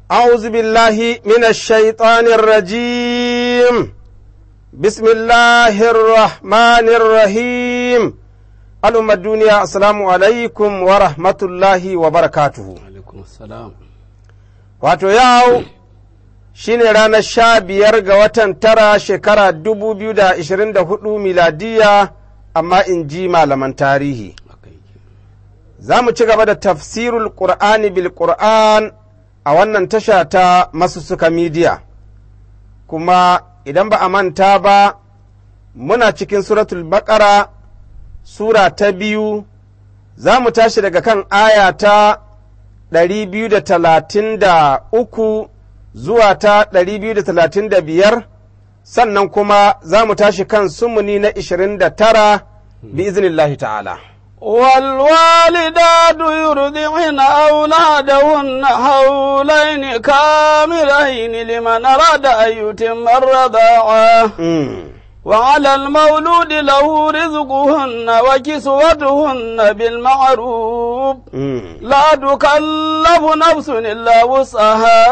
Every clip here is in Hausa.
أعوذ بالله من الشيطان الرجيم بسم الله الرحمن الرحيم الأمة الدنيا السلام عليكم ورحمة الله وبركاته alaikum salam wato yau shine ranar sha biyar ga watan tara shekara dubu biyu da ishirin da hudu miladiya amma in ji malaman tarihi haka yake za mu ci gaba da tafsirul qur'ani bil qur'an a wannan tasha ta masussuka midiya kuma idan ba a manta ba muna cikin suratul baqara sura ta biyu za mu tashi daga kan aya ta 233 zuwa ta 235 sannan kuma za mu tashi kan sumuni na 29 bi iznillahi ta'ala. والوالدات يرضعن أولادهن حولين كاملين لمن أراد أن يتم الرضاعة Mm. وعلى المولود له رزقهن وكسوتهن بالمعروف Mm. لا تكلف نفس إلا وسعها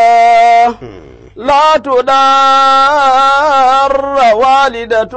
لا تدار والدة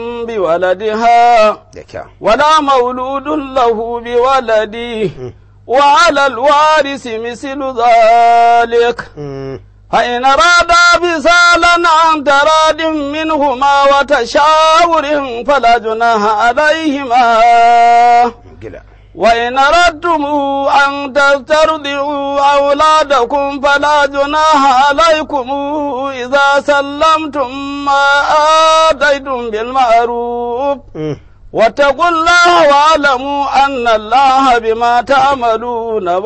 بولدها Da kyau. ولا مولود له بولده وعلى الوارث مثل ذلك Mm. فإن أرادا فصالا عن تراد منهما وتشاور فلا جناح عليهما Gida. وإن أردتم أن تسترضعوا أولادكم فلا جناح عليكم إذا سلمتم ما آتيتم بالمعروف Mm. واتقوا الله واعلموا أن الله بما تعملون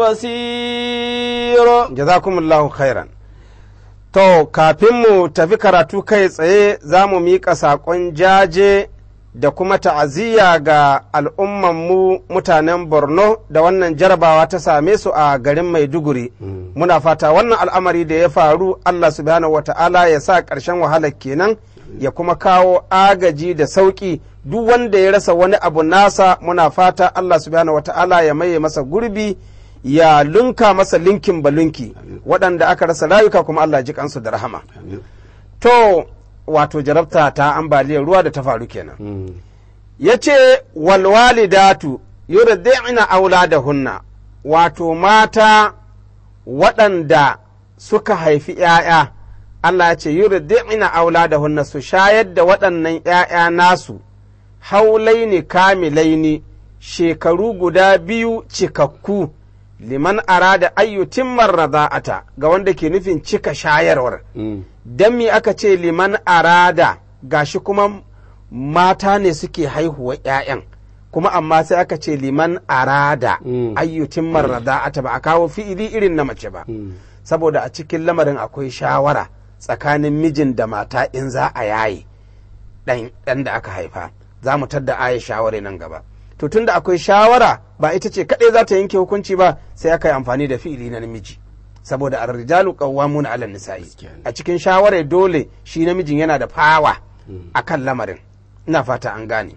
بصير Jazakumullahu khairan. To, kafin mu tafi karatu kai tsaye za mu miƙa saƙon jaje da kuma ta'aziyya ga al'ummanmu mutanen Borno da wannan jarabawa ta same su a garin Maiduguri. Muna fata wannan al'amari da ya faru Allah subhanahu wata'ala ya sa ƙarshen wahalar kenan ya kuma kawo agaji da sauƙi duk wanda ya rasa wani abu nasa muna fata Allah subhanahu wata'ala ya maye masa gurbi ya lunka masa linkin balunki waɗanda aka rasa rayuka kuma Allah ji kansu da rahama. To, wato jarabta ta ambaliyar ruwa da ta faru kenan. ya ce walwalidatu yurdi'na auladahunna wato mata waɗanda suka haifi ‘ya'ya Allah ya ce yurdi'na auladahunna su shayar da waɗannan ‘ya'ya nasu haulaini kamilaini shekaru guda biyu cikakku liman arada ayyutin rada'ata ga wanda ke nufin cika shayarwar don me aka ce liman arada gashi kuma mata ne suke haihuwa ‘ya'yan kuma amma sai aka ce liman arada Mm. ayyutin marrada'ata ba a kawo fi'ili irin na mace ba saboda a cikin lamarin akwai shawara tsakanin mijin da mata in za a yaye ɗan ɗan da aka haifa za mu tadda aya shawara nan gaba to tunda akwai shawara ba ita ce kaɗai za ta yanke hukunci ba sai aka yi amfani da fi'ili na namiji saboda ar-rijalu qawwamuna 'ala nisa'i Gaskiya ne. a cikin shawarar dole shi namijin yana da fawa akan lamarin ina fata an gane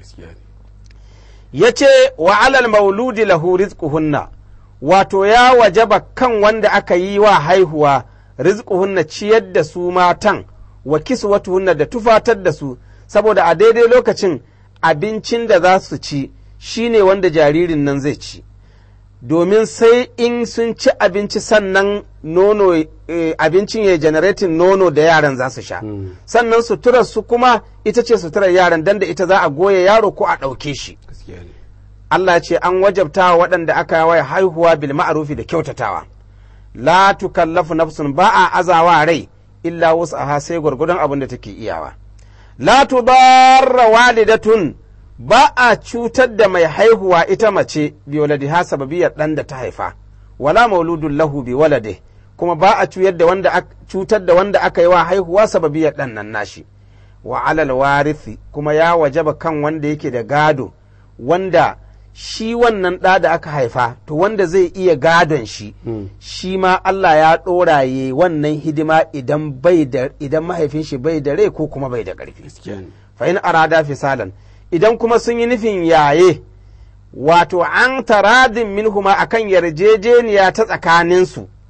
ya ce wa alal mauludi lahu rizquhunna wato ya wajaba kan wanda aka yi wa haihuwa rizquhunna ciyar da su matan wa kiswatuhunna da tufatar da su saboda a daidai lokacin abincin da za su ci shine wanda jaririn nan zai ci domin sai in sun ci abinci sannan nono eh, abincin ya generatin nono da yaran za su sha sannan suturar su kuma ita ce suturar yaran dan da ita za a goya yaro ko a ɗauke shi Allah ce an wajabta wa waɗanda aka yi wa haihuwa bil ma'arufi da kyautatawa la tukallafu nafsun ba a azawa rai illa wus'aha sai gwargwadon abin da take iyawa la tudarra walidatun ba a cutar da mai haihuwa ita mace bi waladiha sababiyar ɗan da ta haifa wala mauludun lahu bi walade kuma ba a cutar da wanda ak- cutar da wanda aka yi wa haihuwa sababiyar ɗan nan nashi wa alal warithi kuma ya wajaba kan wanda yake da gado wanda shi wannan ɗa da aka haifa to wanda zai iya gadon shi shi ma Allah ya ɗora ya wannan hidima idan bai da idan mahaifin shi bai da rai ko kuma bai da ƙarfi fa in arada fisalan idan kuma sun yi nufin yaye wato an taradin minhuma akan yarjejeniya ta tsakaninsu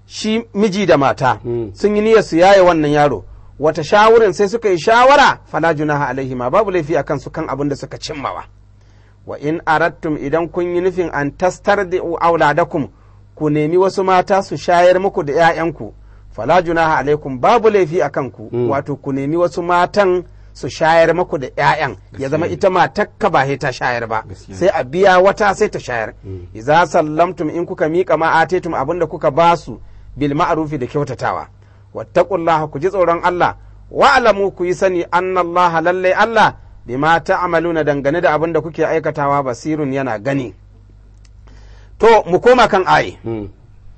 shi miji da mata Mm. sun yi niyyar su yaye wannan yaro wata shawurin sai suka yi shawara fala junaha alaihi ma babu laifi akan su kan abin da suka cimmawa wa in arattum idan kun yi nufin an tastardi'u auladakum ku nemi wasu mata su shayar muku da 'ya'yanku fala junaha alaikum babu laifi a kanku Mm. wato ku nemi wasu matan su shayar muku da 'ya'yan ya zama ita matakka ba sai ta shayar ba Gaskiya. sai a biya wata sai ta shayar Mm. idza sallamtum in kuka miƙa ma atetum abinda kuka basu bil ma'rufi da kyautatawa wattaqullaha ku ji tsoron Allah wa'lamu ku yi sani annallaha lalle Allah bima ta'maluna dangane da abin da kuke aikatawa basirun yana gani to mu koma kan aye Mm.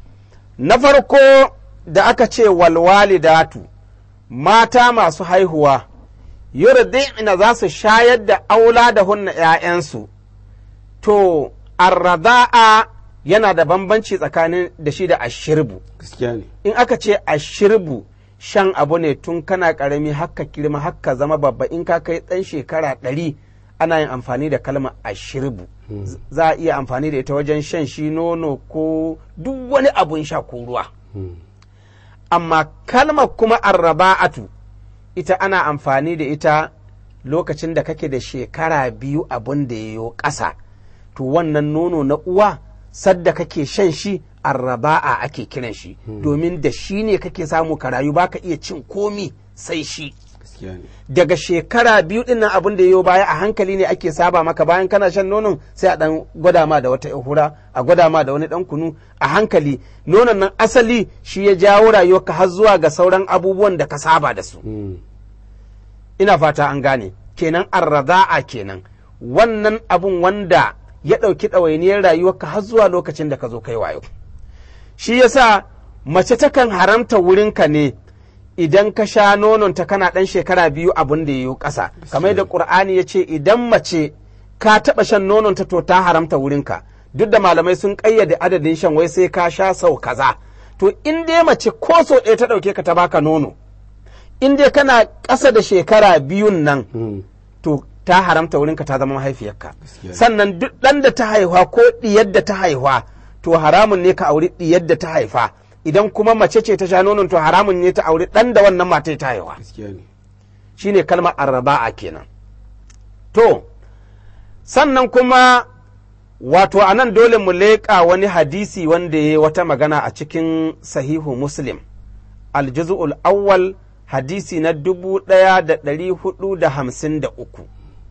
na farko da aka ce walwalidatu mata masu haihuwa yurdi'na za su shayar da aula da hunna 'ya'yansu to arrada'a yana da bambanci tsakanin da shi da ashirbu gaskiya ne in aka ce ashirbu shan abu ne tun kana karami haka girma haka zama babba in ka kai ɗan shekara ɗari ana yin amfani da kalmar ashirbu Z- za a iya amfani da ita wajen shan shi nono ko duk wani abun sha ko ruwa Mm. amma kalmar kuma arraba'atu ita ana amfani da ita lokacin da kake da shekara biyu abin da ya yo ƙasa to wannan nono na uwa sadda kake shan shi arraba'a ake kiran shi domin da shi ne kake samu ka rayu baka iya cin komi sai shi gaskiya ne daga shekara biyu din nan abin da ya baya a hankali ne ake saba maka bayan kana shan nonon sai a dan gwada ma da wata hura a gwada ma da wani dan kunu a hankali nonon nan asali shi ya jawo rayuwarka har zuwa ga sauran abubuwan da ka saba da su Mm. ina fata an gane kenan arraza'a kenan wannan abun wanda ya ɗauki ɗawainiyar rayuwarka har zuwa lokacin da ka zo kai wayo shi yasa mace takan haramta wurinka ne idan ka sha nononta kana ɗan shekara biyu abin da ya yi ƙasa kamar da ƙur'ani ya ce idan mace ka taɓa shan nononta to ta haramta wurinka duk da malamai sun ƙayyade adadin shan wai sai ka sha sau kaza to in dai mace ko sau ɗaya ta ɗauke ka ta baka nono in dai kana ƙasa da shekara biyun nan Mm. to ta haramta wurinka ta zama mahaifiyarka Gaskiya. sannan duk ɗan da ta haihuwa ko ɗiyar da ta haihuwa to haramun ne ka auri ɗiyar da ta haifa idan kuma mace ce ta sha nonon to haramun ne ta auri ɗan da wannan mata ta haihuwa gaskiya ne shine kalmar arraba'a kenan to sannan kuma wato a nan dole mu leƙa wani hadisi wanda ya yi wata magana a cikin sahihu muslim aljuz'ul awwal hadisi na dubu ɗaya da ɗari hudu da hamsin da uku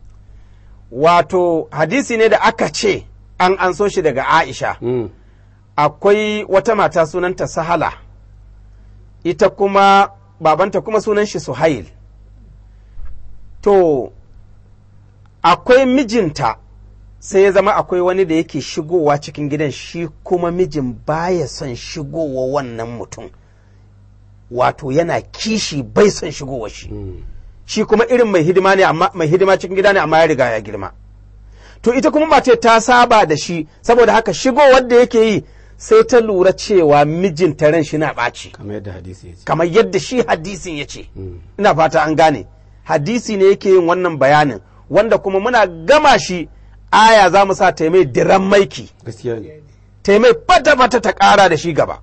wato hadisi ne da aka ce an anso shi daga aisha Mm. akwai wata mata sunanta sahala ita kuma babanta kuma sunan shi suhail to akwai mijinta sai ya zama akwai wani da yake shigowa cikin gidan shi kuma mijin baya son shigowa wannan mutum wato yana kishi bai son shigowa shi Mm. shi kuma irin mai hidima ne amma mai hidima cikin gida ne amma ya riga ya girma to ita kuma mace ta saba da shi saboda haka shigowar da yake yi sai ta lura cewa mijinta ran shi na ɓaci kamar yadda hadisi ya ce kamar yadda shi hadisin ya ce Mm. ina fata an gane hadisi ne yake yin wannan bayanin wanda kuma muna gama shi aya za mu sa taimai diran maiki gaskiya ne taimai fata-fata ta ƙara da shi gaba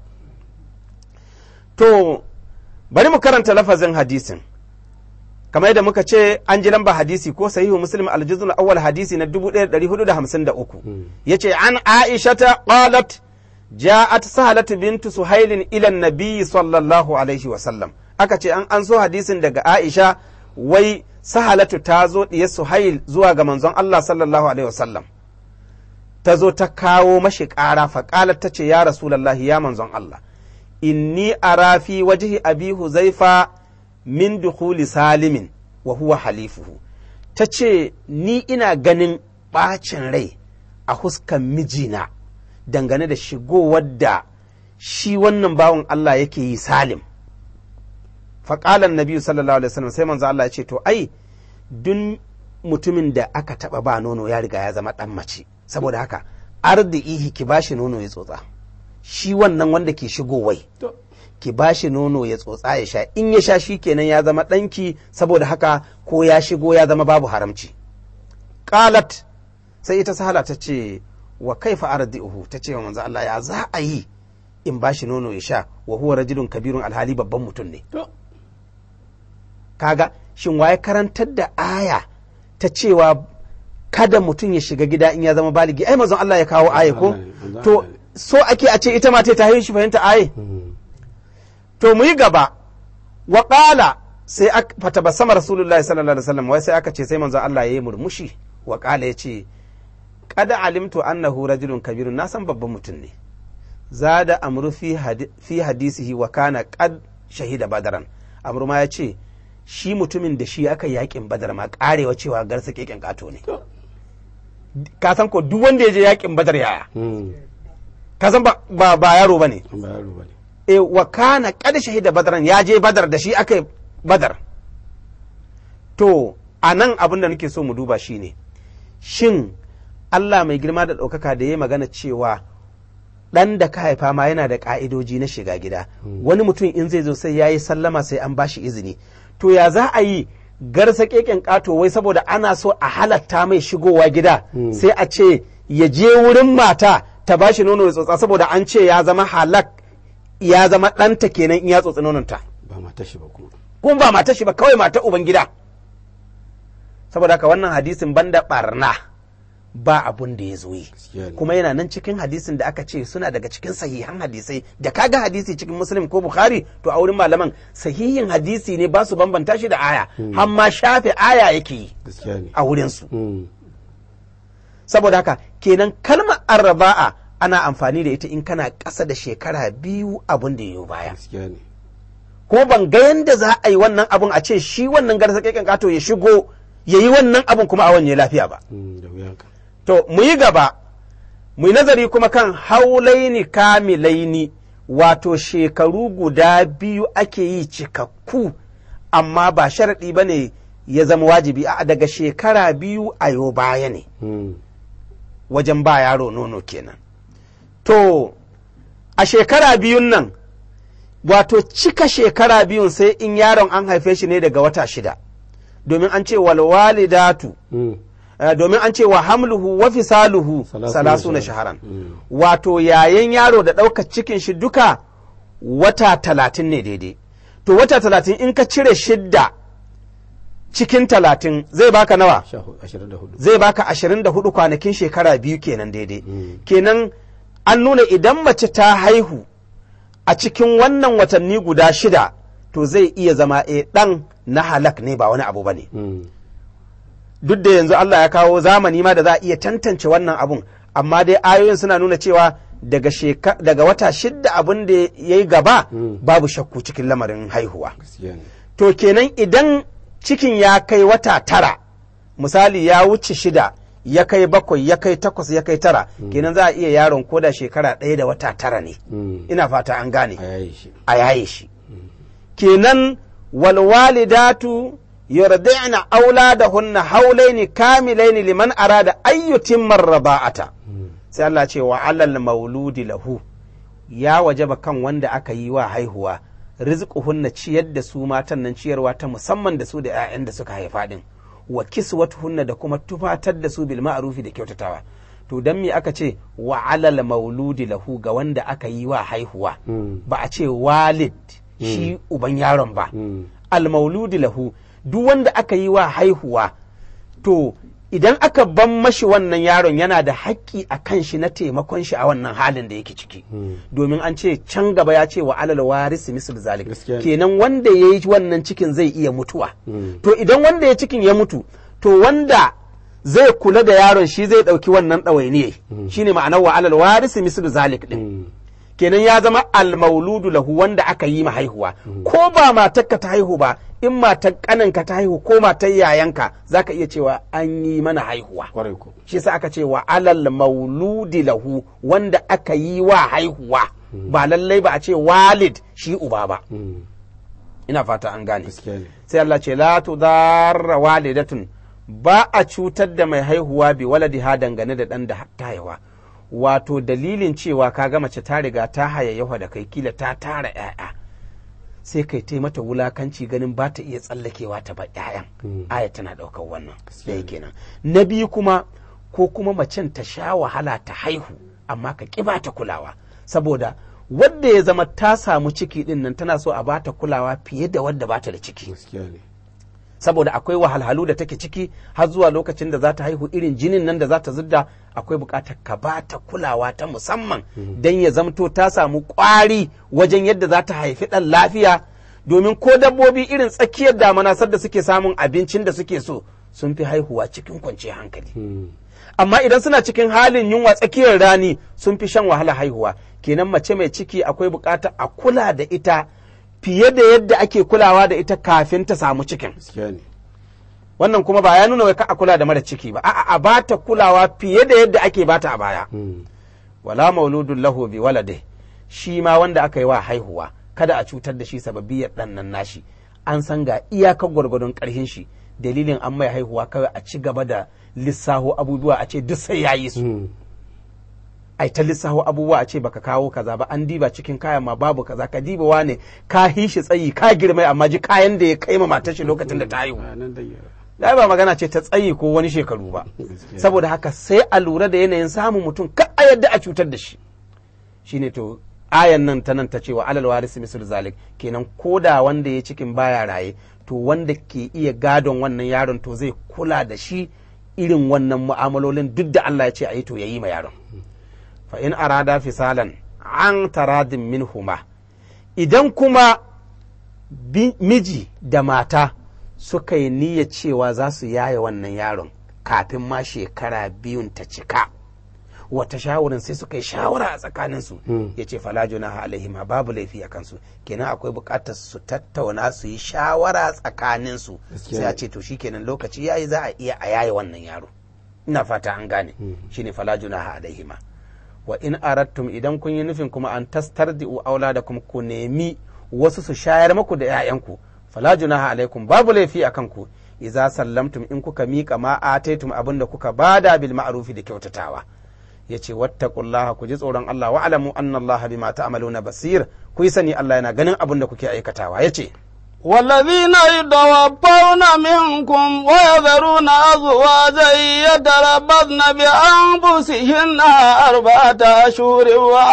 to bari mu karanta lafazin hadisin kamar yadda muka ce an ji lamba hadisi ko sahihu muslim aljuzul awwal hadisi na 1453 Mm. yace an aishata qalat ja'at sahalat bintu suhailin ila nabi sallallahu alaihi wa sallam aka ce an an so hadisin daga aisha wai sahalatu ta zo diyar suhail zuwa ga manzon Allah sallallahu alaihi wa sallam ta zo ta kawo mashi ƙara faƙalar ta ce ya rasulallahi ya manzon Allah inni ara fi wajhi abi huzaifa min dukhuli salimin wa huwa halifuhu ta ce ni ina ganin ɓacin rai a huskan mijina dangane da shigowar da shi wannan bawan Allah yake yi salim faƙalan nabi sallallahu alaihi wasallam sai manzo Allah ya ce to ai duk mutumin da aka taɓa ba nono ya riga ya zama ɗan mace saboda haka ardihi ki bashi nono ya tsotsa shi wannan wanda ke shigowai to ki bashi nono ya tsotsa ya sha in ya sha shi kenan ya zama ɗanki saboda haka ko ya shigo ya zama babu haramci qalat sai ita sahala ta ce wa kaifa ardihu ta ce wa manzo Allah ya za a yi in ba shi nono ya sha wa huwa rajulun kabirun alhali babban mutum ne to kaga shin waye karantar da aya ta cewa kada mutum ya shiga gida in ya zama baligi ai mazan Allah ya kawo aya ko Allah ne, manzon to Allah ne. so ake a ce ita ma ta haihu shi fahimta aye to mu yi gaba wa qala sai aka fatabassama rasulullahi sallallahu alaihi wasallam wai sai aka ce sai manzon Allah yayi murmushi wa qala yace qad alimtu annahu rajulun kabirun na san babban mutum ne zada amru fi hadi- fi hadisihi wa kana qad shahida badaran amru ma yace shi mutumin da shi aka yakin badar ma karewa cewa garsa keken kato ne to ka san ko duk wanda ya je yakin badar yaya mm ka san ba ba, ba yaro bane ba yaro bane e wa kana kada shahida badaran ya je badar da shi aka yi badar to a nan abin da nake so mu duba shine shin Allah mai girma da ɗaukaka da ya magana cewa ɗan da ka haifa ma yana da ƙa'idoji na shiga gida wani mutum in zai zo sai ya yi sallama sai an bashi izini to ya za a yi garsa keken ƙato wai saboda ana so a halatta mai shigowa gida sai a ce ya je wurin mata ta bashi nono ya tsotsa saboda an ce ya zama halak ya zama ɗanta kenan in ya tsotsi nononta ba mata shi ba kuma kuma ba mata shi ba kawai mata uban gida saboda haka wannan hadisin banda barna ba abun da ya zo yi gaskiya ne kuma yana nan cikin hadisin da aka ce suna daga cikin sahihan hadisai da kaga hadisi cikin muslim ko bukhari to a wurin malaman sahihin hadisi ne ba su bambanta shi da aya har ma shafe aya yake yi gaskiya ne a wurinsu mm saboda haka kenan kalmar arraba'a ana amfani da ita in kana ƙasa da shekara biyu abun da ya baya gaskiya ne ko ban ga yanda za a yi wannan abun a ce shi wannan garsa keken kato ya shigo ya yi wannan abun kuma a wanye lafiya ba mm da wuyanka to mu yi gaba mu yi nazari kuma kan haulaini kamilaini wato shekaru guda biyu ake yi cikakku amma ba sharaɗi ba ne ya zama wajibi a daga shekara biyu a yau baya ne mm wajen ba yaro nono kenan to a shekara biyun nan wato cika shekara biyun sai in yaron an haife shi ne daga wata shida domin an ce walwalidatu mm eh, domin an ce wa hamluhu wa fisaluhu Salasuna salasuna shaharan. shaharan Mm. wato yayin yaro da ɗaukar cikin shi duka wata talatin ne daidai to wata talatin in ka cire shidda cikin talatin zai baka nawa sha hu- ashirin da hudu zai baka ashirin da hudu kwanakin shekara biyu kenan daidai Mm. kenan an nuna idan mace ta haihu a cikin wannan watanni guda shida to zai iya zama e ɗan na halak ne ba wani abu ba ne mm duk da yanzu Allah ya kawo zamani ma da za a iya tantance wannan abun amma dai ayoyin suna nuna cewa daga sheka, daga wata shidda abin da ya yi gaba Mm. babu shakku cikin lamarin haihuwa gaskiya ne to kenan idan cikin ya kai wata tara misali ya wuce shida ya kai bakwai ya kai takwas ya kai tara kenan za a iya yaron koda shekara ɗaya da wata tara ne mm ina fata an gane a yayi shi a yaye shi kenan walwalidatu yurdi'na auladahunna haulaini kamilaini liman arada ayyutimma raba'ata mm sai Allah ce wa alal mauludi lahu ya wajaba kan wanda aka yi wa haihuwa rizquhunna ciyar da su matan nan ciyarwa ta musamman da su da 'ya'yan da suka haifa din wa kiswatuhunna da kuma tufatar da su bil ma'rufi da kyautatawa to dan me aka ce wa alal mauludi lahu ga wanda aka yi wa haihuwa mm ba a ce walid shi uban yaron ba mm al mauludi lahu duk wanda aka yi wa haihuwa to idan aka ban mashi wannan yaron yana da haƙƙi a kan shi na taimakon shi a wannan halin da yake ciki mm domin an ce can gaba ya ce wa alal warisi misal zalik Gaskiya ne. kenan wanda ya yi wannan cikin zai iya mutuwa Mm. to idan wanda ya cikin ya mutu to wanda zai kula da yaron shi zai ɗauki wannan ɗawainiye shine ma'anar wa alal warisi misal zalik din mm kenan ya zama almauludu lahu wanda aka yi ma haihuwa ko ba matarka ta haihu ba in matar kaninka ta haihu ko matar yayanka zaka iya cewa an yi mana haihuwa kwarai ko shi yasa aka ce wa alal mauludi lahu wanda aka yi wa haihuwa ba lallai ba a ce walid shi uba ba mm ina fata an gane gaskiya ne sai Allah ce la tudarra walidatun ba a cutar da mai haihuwa bi waladiha dangane da dan da ta haihuwa wato dalilin cewa ka ga mace ta riga ta hayayyafa da kai kila ta tara 'ya'ya sai kai ta mata wulakanci ganin ba ta iya tsallakewa ta ba 'ya'yan Mm. aya tana ɗaukar wannan Gaskiya ɗaya ne. kenan na biyu kuma ko kuma macen ta sha wahala ta haihu amma ka ƙi ba ta kulawa saboda wadda ya zama ta samu ciki din nan tana so a bata kulawa fiye da wadda bata da ciki gaskiya ne saboda akwai wahalhalu da take ciki har zuwa lokacin da za ta haihu irin jinin nan da za ta zidda akwai bukatar ka ba ta kulawa ta musamman don ya zamto ta samu kwari wajen yadda za ta haifi ɗan lafiya domin ko dabbobi irin tsakiyar damana sadda suke samun abincin da suke so sun fi haihuwa cikin kwanciyar hankali Mm. amma idan suna cikin halin yunwa tsakiyar rani sun fi shan wahala haihuwa kenan mace mai ciki akwai bukatar a kula da ita fiye da yadda ake kulawa da ita kafin ta samu cikin gaskiya ne wannan kuma ba ya nuna wai ka a kula da mara ciki ba a'a a bata kulawa fiye da yadda ake bata a baya Mm. wala mauludun lahu bi walade shi ma wanda aka yi wa haihuwa kada a cutar da shi sababiyar dan nan nashi an san ga iyakar gwargwadon karhin shi dalilin an mai haihuwa kawai a ci gaba da lissaho abubuwa a ce duk sai yayi su Mm. ai ta lissaho abubuwa a ce baka kawo kaza ba an diba cikin kayan ma babu kaza ka diba wane ka hishi tsayi ka girmai amma ji kayan da ya kai ma matar shi lokacin da ta haihu Ah, nan dai ya ba magana ce ta tsayi ko wani shekaru ba Gaskiya. saboda haka sai a lura da yanayin samun mutum ka a yadda a cutar da shi shine to ayan nan ta nan ta cewa alal warisi misal zalik kenan koda wanda ya cikin baya raye to wanda ke iya gadon wannan yaron to zai kula da shi irin wannan mu'amalolin duk da Allah ya ce a yi to yayi ma yaron fa in arada fisalan an taradin minhuma idan kuma bi- miji da mata suka yi niyyar cewa za su yaye wannan yaron kafin ma shekara biyun ta cika wata shawarin sai suka yi shawara a tsakaninsu Mm. ya ce falajuna alaihima babu laifi a kansu kenan akwai bukatar su tattauna su yi shawara tsakaninsu Gaskiya sai a ne. ce to shikenan lokaci yayi za a iya a yaye wannan yaro ina fata an gane shine falajuna alaihima wa in arattum idan kun yi nufin kuma an tastardi'u auladakum ku nemi wasu su shayar muku da 'ya'yanku fala junaha alaikum babu laifi a kanku idza sallamtum in kuka miƙa ma ataitum abinda kuka bada bil ma'rufi da kyautatawa yace wattaqullaha ku ji tsoron Allah wa alamu anna Allah bima ta'maluna basir ku yi sani Allah yana ganin abin da kuke aikatawa yace والذين يتوفون منكم ويذرون أزواجا يتربصن بأنفسهن أربعة أشهر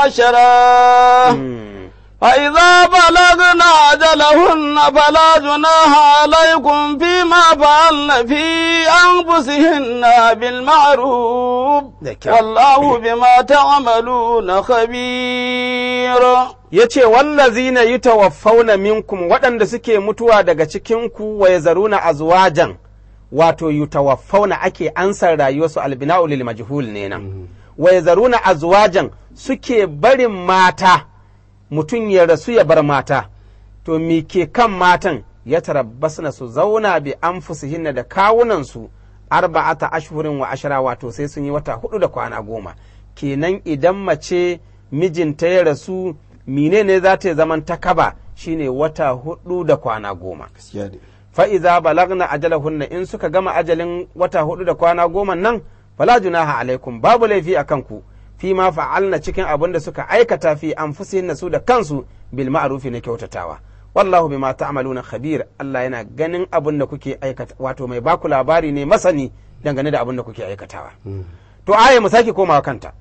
وعشرا فإذا بلغن أجلهن فلا جناح عليكم فيما فعلن في أنفسهن بالمعروف Da kyau. والله بما تعملون خبير ya ce wallazina yi tawaffauna minkum waɗanda suke mutuwa daga cikinku wa ya zaruna azwajan wato yi tawaffauna ake ansar rayuwarsu albina'u lil majhul ne nan wa ya zaruna azwajan suke barin mata mutum ya rasu ya bar mata to me ke kan matan ya tarabbasna su zauna bi anfusihinna da kawunansu arba'ata ashhurin wa ashara wato sai sun yi wata hudu da kwana goma kenan idan mace mijinta ya rasu menene za ta yi zaman takaba shine wata hudu da kwana goma gaskiya ne fa'iza balagna ajalahunna in suka gama ajalin wata hudu da kwana goma nan fala junaha alaikum babu laifi a kanku fi ma fa'alna cikin abin da suka aikata fi anfusihin su da kansu bil ma'rufi na kyautatawa wallahu bima ta'maluna khabir Allah yana ganin abin da kuke aikata wato mai baku labari ne masani dangane da abin da kuke aikatawa to aya mu sake komawa kanta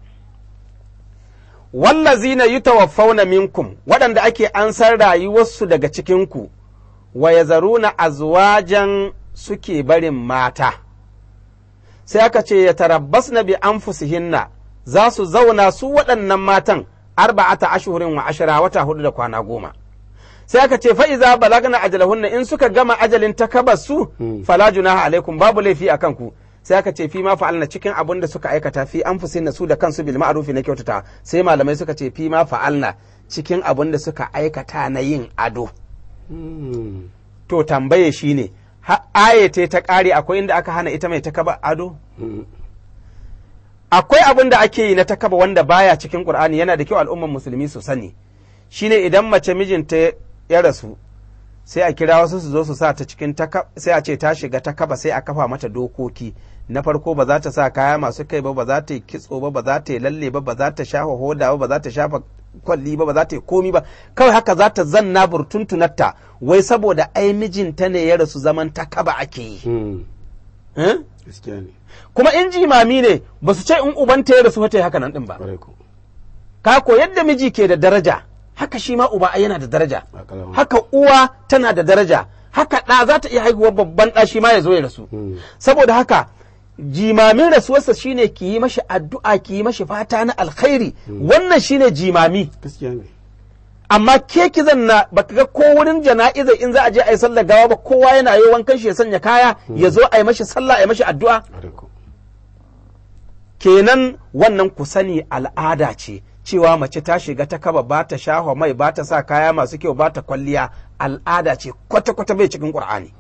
wallazina yutawaffawna minkum waɗanda ake ansar rayuwarsu daga cikinku wa yazaruna azwajan suke barin mata sai aka ce ya tarabbas na bi anfusihinna za su zauna su waɗannan matan arba'ata ashhurin wa ashara wata hudu da kwana goma sai aka ce fa'iza balagna ajalahunna in suka gama ajalin takabas su fala junaha alaikum babu laifi a kanku sai aka ce fi ma fa'alna cikin abin da suka aikata fi anfusihinna su da kansu bil ma'rufi na kyautata sai malamai suka ce fi ma fa'alna cikin abin da suka aikata na yin ado Mm. to tambaye shine ha ayete ta ƙare akwai inda aka hana ita mai takaba ado Mm. akwai abin da ake yi na takaba wanda baya cikin Qur'ani yana da kyau al'umman musulmi su sani shine idan mace mijinta ya rasu sai a kira wasu su zo su sa ta cikin taka sai a ce ta shiga takaba sai a kafa mata dokoki na farko ba za ta sa kaya masu kai ba ba za ta yi kitso ba ba za ta yi lalle ba ba za ta shafa hoda ba ba za ta shafa kwalli ba ba za ta yi komi ba kawai haka za ta zanna burtuntunarta wai saboda ai mijinta ne ya rasu zaman takaba ake yi Mm. Eh? gaskiya ne kuma in jimami ne ba su ce in ubanta ya rasu wata haka nan din ba ƙwarai ko ka ko yadda miji ke da daraja haka shi ma uba yana da daraja A kalama. haka uwa tana da daraja haka ɗa za ta iya haihuwar babban ɗa shi ma ya zo ya rasu Mm. saboda haka jimamin rasuwarsa shine ki yi mashi addu'a ki yi mashi fata na alkhairi wannan shine jimami gaskiya ne amma ke ki zanna baka ga ko wurin jana'iza in za a je a yi sallar gawa ba kowa yana yi wankan shi ya sanya kaya ya zo a yi mashi sallah a yi mashi addu'a ƙwarai ko kenan wannan ku sani al'ada ce cewa mace ta shiga ta kaba ba ta shaho mai ba ta sa kaya masu kyau ba ta kwalliya al'ada ce kwata-kwata bai cikin ƙur'ani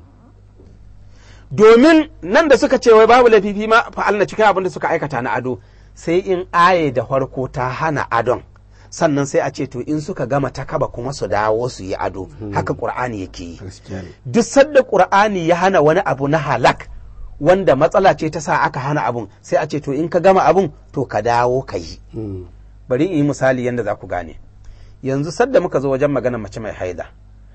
domin nan da suka ce wai babu laififi ma fa'alna cikin abin da suka aikata na ado sai in aye da farko ta hana adon sannan sai a ce to in suka gama ta kaba kuma su dawo su yi ado haka ƙur'ani yake yi gaskiya ne duk sadda ƙur'ani ya hana wani abu na halak wanda matsala ce ta sa aka hana abun sai a ce to in ka gama abun to ka dawo ka yi Mm. bari in yi misali yadda za ku gane yanzu sadda muka zo wajen magana mace mai haida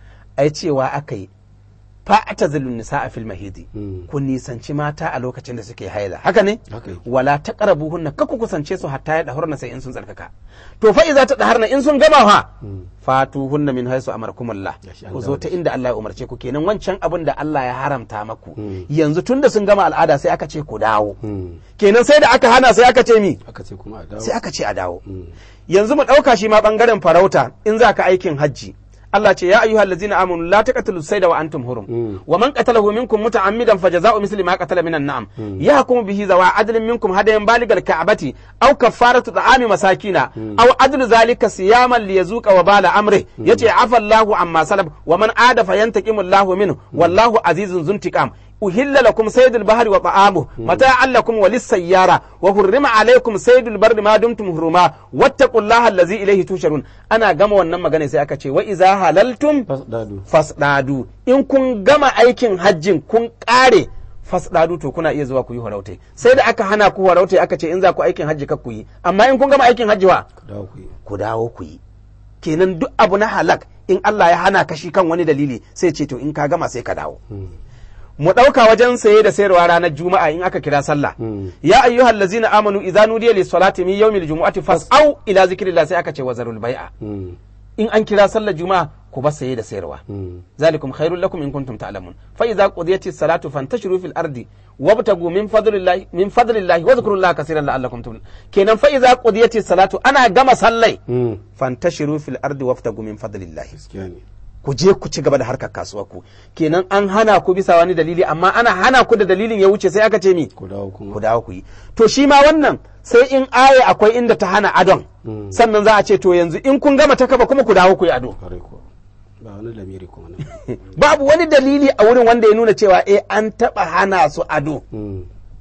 ai cewa aka yi fa'ata zilun nisa a filma hidi Mm. ku nisanci mata a lokacin da suke haida haka ne haka yake wala ta karabu hunna kaku kusance su hatta ya dahurna sai in sun tsarkaka to fa iza ta daharna in sun gama fa Mm. fatu hunna min haisu amarkumullah Gashi an ku dawo zo da ta inda Allah ya umarce ku kenan wancan abin da Allah ya haramta maku Mm. yanzu tunda sun gama al'ada sai aka ce ku dawo Mm. kenan sai da aka hana sai aka ce mi aka ce kuma a dawo sai aka ce a dawo Mm. yanzu mu ɗauka shi ma ɓangaren farauta in za ka aikin hajji Allah ce ya ayyuhal ladzina amanu la taqtulu sayda wa antum hurum Mm. wa man qatalahu minkum muta'ammidan fajaza'u misli ma qatala minan na'am yahkumu bihi zawa adlin minkum hadayan baligal ka'bati aw kaffaratu ta'ami masakina aw adlu zalika siyaman liyazuqa wa bala amri yace afa Allahu amma salaf wa man ada fayantaqimu Allahu minhu wallahu azizun zuntiqam أهل لكم صيد البحر وطعامه متاعا لكم وللسيارة وحرم عليكم صيد البر ما دمتم حرما واتقوا الله الذي إليه تشرون أنا قام ونما غني سيأكا وإذا هللتم fasdadu fasdadu in kun gama aikin hajjin kun kare fasdadu to kuna iya zuwa ku yi horautai sai da aka hana ku horautai aka ce in za ku aikin hajji ka ku yi amma in kun gama aikin hajji wa ku dawo ku yi ku dawo ku yi kenan duk abu na halak in Allah ya hana kashi kan wani dalili sai ce to in ka gama sai ka dawo Mm. mu ɗauka wajen saye da sayarwa ranar juma'a in aka kira sallah Mm. ya ayyuhal ladzina amanu idza nudiya lis salati min yawmil jumu'ati fas'au ila zikrillah sai aka ce wazarul bai'a Mm. in an kira sallar juma'a ku ba saye da sayarwa Mm. ذلكم خير لكم إن كنتم تعلمون فإذا قضيت الصلاة فانتشروا في الأرض وابتغوا من فضل الله من فضل الله واذكروا الله كثيرا لعلكم تفلحون كينا فإذا قضيت الصلاة أنا جمع صلي Mm. فانتشروا في الأرض وابتغوا من فضل الله gaskiya ne ku je ku ci gaba da harkar kasuwa ku kenan an hana ku bisa wani dalili amma ana hana ku da dalilin ya wuce sai aka ce mi ku dawo kuma ku dawo ku yi to shi ma wannan sai in aya akwai inda ta hana adon Mm. sannan za a ce to yanzu in kun gama ta kaba kuma ku dawo ku yi ado kwarai ko ba wani lamiri kuma nan babu wani dalili a wurin wanda ya nuna cewa eh an taba hana su ado Mm.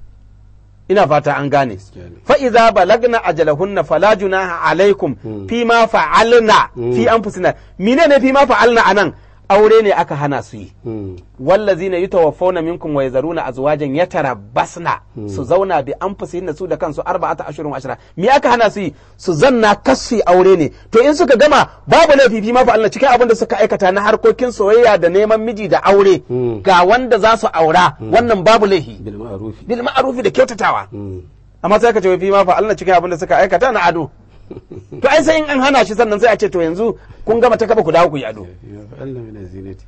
ina fata an gane gaskiya ne fa iza balagna ajalahunna fala junaha alaikum Mm. fi ma fa'alna fi anfusina menene fi ma fa'alna anan aure ne aka hana su yi Mm. wallazina yutawaffawna minkum wa yazaruna azwajan yatarabbasna su zauna bi anfusihinna su da kansu arba'ata ashurun wa ashra me aka hana su yi su zanna kasu aure ne to in suka gama babu laifi fi ma fa Allah cikin abin da suka aikata na harkokin soyayya da neman miji da aure Mm. ga wanda za su aura wannan babu laifi bil ma'rufi bil ma'rufi da kyautatawa Mm. amma sai ka ce fi ma fa Allah cikin abin da suka aikata na ado to ai sai in an hana shi sannan sai a ce to yanzu kun gama ta kaba ku dawo ku yi ado ya fa'alna min zinati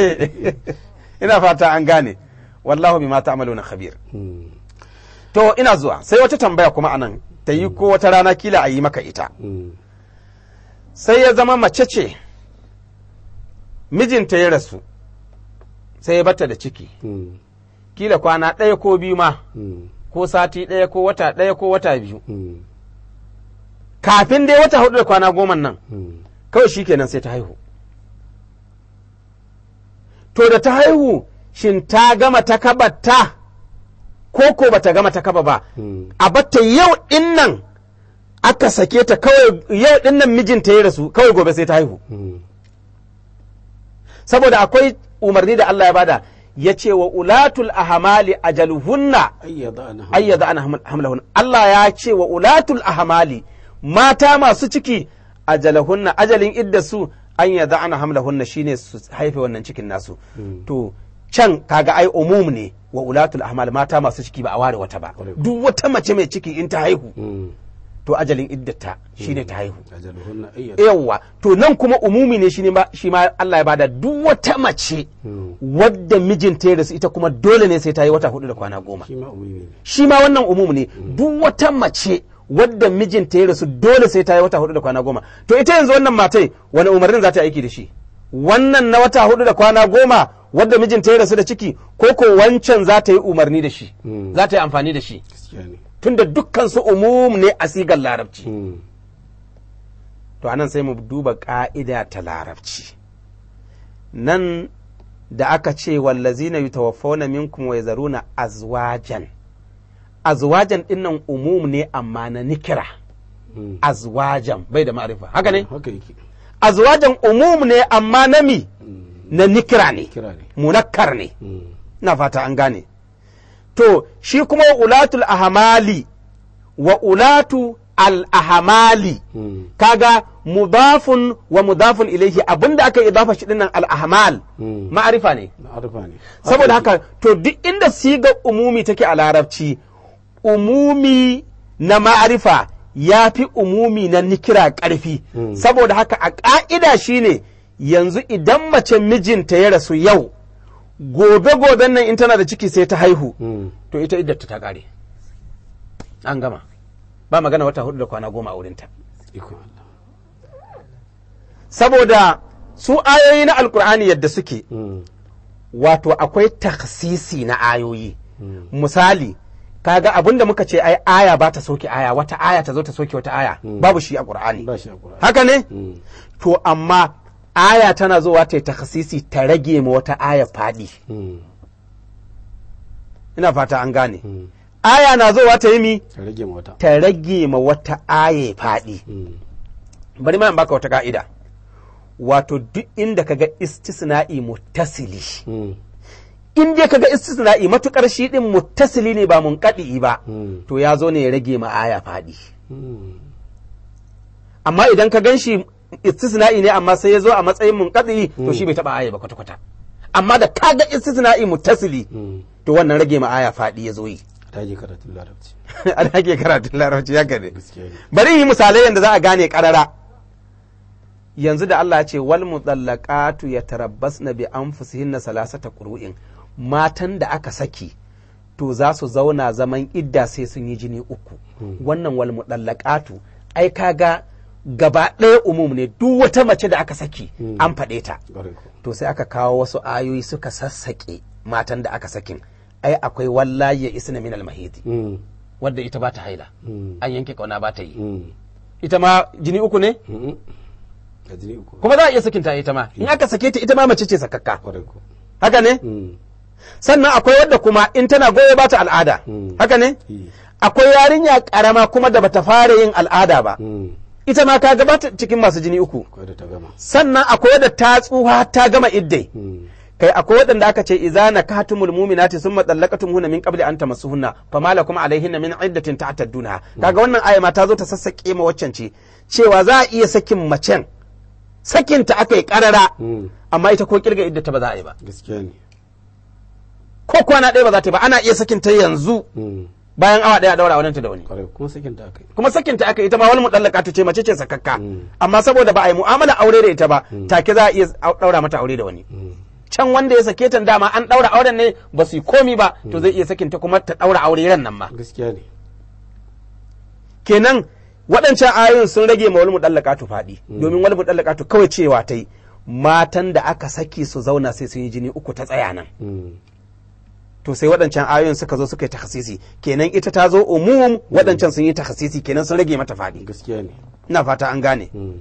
ina fata an gane wallahu bima ta'maluna khabir Mm. to ina zuwa sai wata tambaya kuma anan ta yi ko wata rana kila a yi maka ita Mm. sai ya zama mace ce mijinta ya rasu sai ya bata da ciki Mm. kila kwana ɗaya ko biyu ma Mm. ko sati ɗaya ko wata ɗaya ko wata biyu Mm. kafin dai wata hudu da kwana goma nan Mm. kawai shi kenan sai ta haihu to da ta haihu shin ta gama ta kabata ko ko bata gama ta kaba ba Mm. a batta yau din nan aka sake ta kawai yau din nan mijinta ya rasu kawai gobe sai ta haihu Mm. saboda akwai umarni da Allah ya bada ya ce wa ulatul ahmali ajaluhunna ayyada ana ayyada ana hamlahun Allah ya ce wa ulatul ahmali mata masu ciki ajalahunna ajalin idda su an yada ana hamlahunna shine su haife wannan cikin nasu to can kaga ai umum ne wa ulatul ahmal mata masu ciki ba a ware wata ba Kwarai. duk wata mace mai ciki in ta haihu Mm. to ajalin iddata shine ta haihu ajaluhunna ayyat yawwa to nan kuma umumi ne shine ma shi ma Allah ya bada duk wata mace wadda mijinta ya rasu ita kuma dole ne sai ta yi wata hudu da kwana goma shi ma umumi ne shi ma wannan umum ne duk wata mace wadda mijinta ya rasu dole sai ta yi wata hudu da kwana goma to ita yanzu wannan matai wani umarnin za ta yi aiki da shi wannan na wata hudu da kwana goma wadda mijinta ya rasu da ciki ko ko wancan za ta yi umarni da shi Mm. za ta yi amfani da shi gaskiya ne tunda dukkan su umum ne a sigar larabci Mm. to anan sai mu duba ka'ida ta larabci nan da aka ce wallazina yutawaffawna minkum wa yazaruna azwajan azwajan dinnan umum ne amma na nikira Mm. azwajan bai da ma'arifa haka ne haka yake azwajan umum ne amma na mi Mm. na nikira ne kira ne munakkar ne Mm. na fata an gane to shi kuma ulatul ahmali wa ulatu al ahmali Mm. kaga mudafun wa mudafun ilaihi abinda aka yi idafa shi dinnan al ahmal Mm. ma'arifa ne na arfa ne saboda haka to duk inda sigar umumi take a larabci umumi na ma'arifa ya fi umumi na nikira ƙarfi Mm. saboda haka a ƙa'ida shine yanzu idan mace mijinta ya rasu yau gobe-goben nan in tana da ciki sai ta haihu Mm. to ita iddata ta ƙare an gama ba magana wata hudu da kwana goma a wurinta ikon Allah saboda su ayoyi na alkur'ani yadda suke Mm. wato akwai taksisi na ayoyi Mm. misali kaga abin da muka ce ai aya ba ta soke aya wata aya ta zo ta soke wata aya babu shi a qur'ani ba shi a Qur'ani haka ne Mm. to amma aya tana zuwa ta yi takhasisi ta rage ma wata aya fadi Mm. ina fata an gane Mm. aya na zuwa ta yi mi ka rage ma wata ta rage ma wata aya fadi Mm. bari ma in baka wata ka'ida wato duk inda kaga istisna'i muttasili Mm. in dai kaga istisna'i matukar shi din muttasili ne ba munqadi ba Mm. to ya zo ne ya rage ma aya fadi Mm. amma idan ka gan shi istisna'i ne amma sai ya zo a matsayin munqadi to shi bai taba aya ba kwata kwata amma da kaga istisna'i muttasili Mm. to wannan rage ma aya fadi ya zo yi ta je karatun larabci an ake karatun larabci ya gane gaskiya ne bari yi misalai yadda za a gane karara yanzu da Allah ya ce wal mutallaqatu yatarabbasna bi anfusihinna salasata qur'in matan da aka saki to za su zauna zaman idda sai sun yi jini uku wannan wal mutallaqatu ai kaga gaba ɗaya umum ne duk wata mace da aka saki an faɗe ta ƙwarai ko to sai aka kawo wasu ayoyi suka sassaƙe matan da aka sakin ai akwai wallahi ya isna min al-mahidi Mm. wadda ita ba ta haila Mm. an yanke kauna ba ta yi Mm. ita ma jini uku ne Mm. a jini uku kuma za a iya sakinta ita ma in aka sake ta ita ma mace ce sakakka ƙwarai ko haka ne Mm. sannan akwai wadda kuma in tana goyo ba ta al'ada Mm. haka ne Yi. akwai yarinya karama kuma da bata fara yin al'ada ba Mm. ita ma ka gabata cikin masu jini uku Akwai da ta gama sannan akwai wadda ta tsuha ta gama iddai Mm. kai akwai waɗanda aka ce idza nakatumul mu'minati summa dallaqatumhunna min qabli an tamassuhunna fama lakum alaihinna min iddatin ta'tadduna kaga wannan aya ma ta zo ta sassake ma waccan ce cewa za a iya sakin macen sakin ta aka yi karara Mm. amma ita ko kirga iddata ba za a yi ba gaskiya ne ko kwana ɗaya ba za ta yi ba ana iya sakin ta yanzu Mm. bayan awa ɗaya a daura aurenta da wani ƙwarai kuma sakin ta aka yi kuma sakin ta aka yi ita ma wani mudallaka ta ce mace ce sakakka Mm. amma saboda ba a yi mu'amala aure da ita ba take za a iya daura mata aure da wani Mm. can wanda ya sake ta dama an daura auren ne ba su yi komi ba to zai iya sakin ta kuma ta daura aure ran nan ma gaskiya ne kenan waɗancan ayoyin sun rage ma wal mudallaqatu faɗi domin wal mudallaqatu kawai cewa ta yi matan da aka saki su zauna sai sun yi jini uku ta tsaya nan Mm. to sai waɗancan ayoyin suka zo suka yi takhasisi kenan ita ta zo umum waɗancan sun yi takhasisi kenan sun rage mata faɗi gaskiya ne ina fata an gane Mm.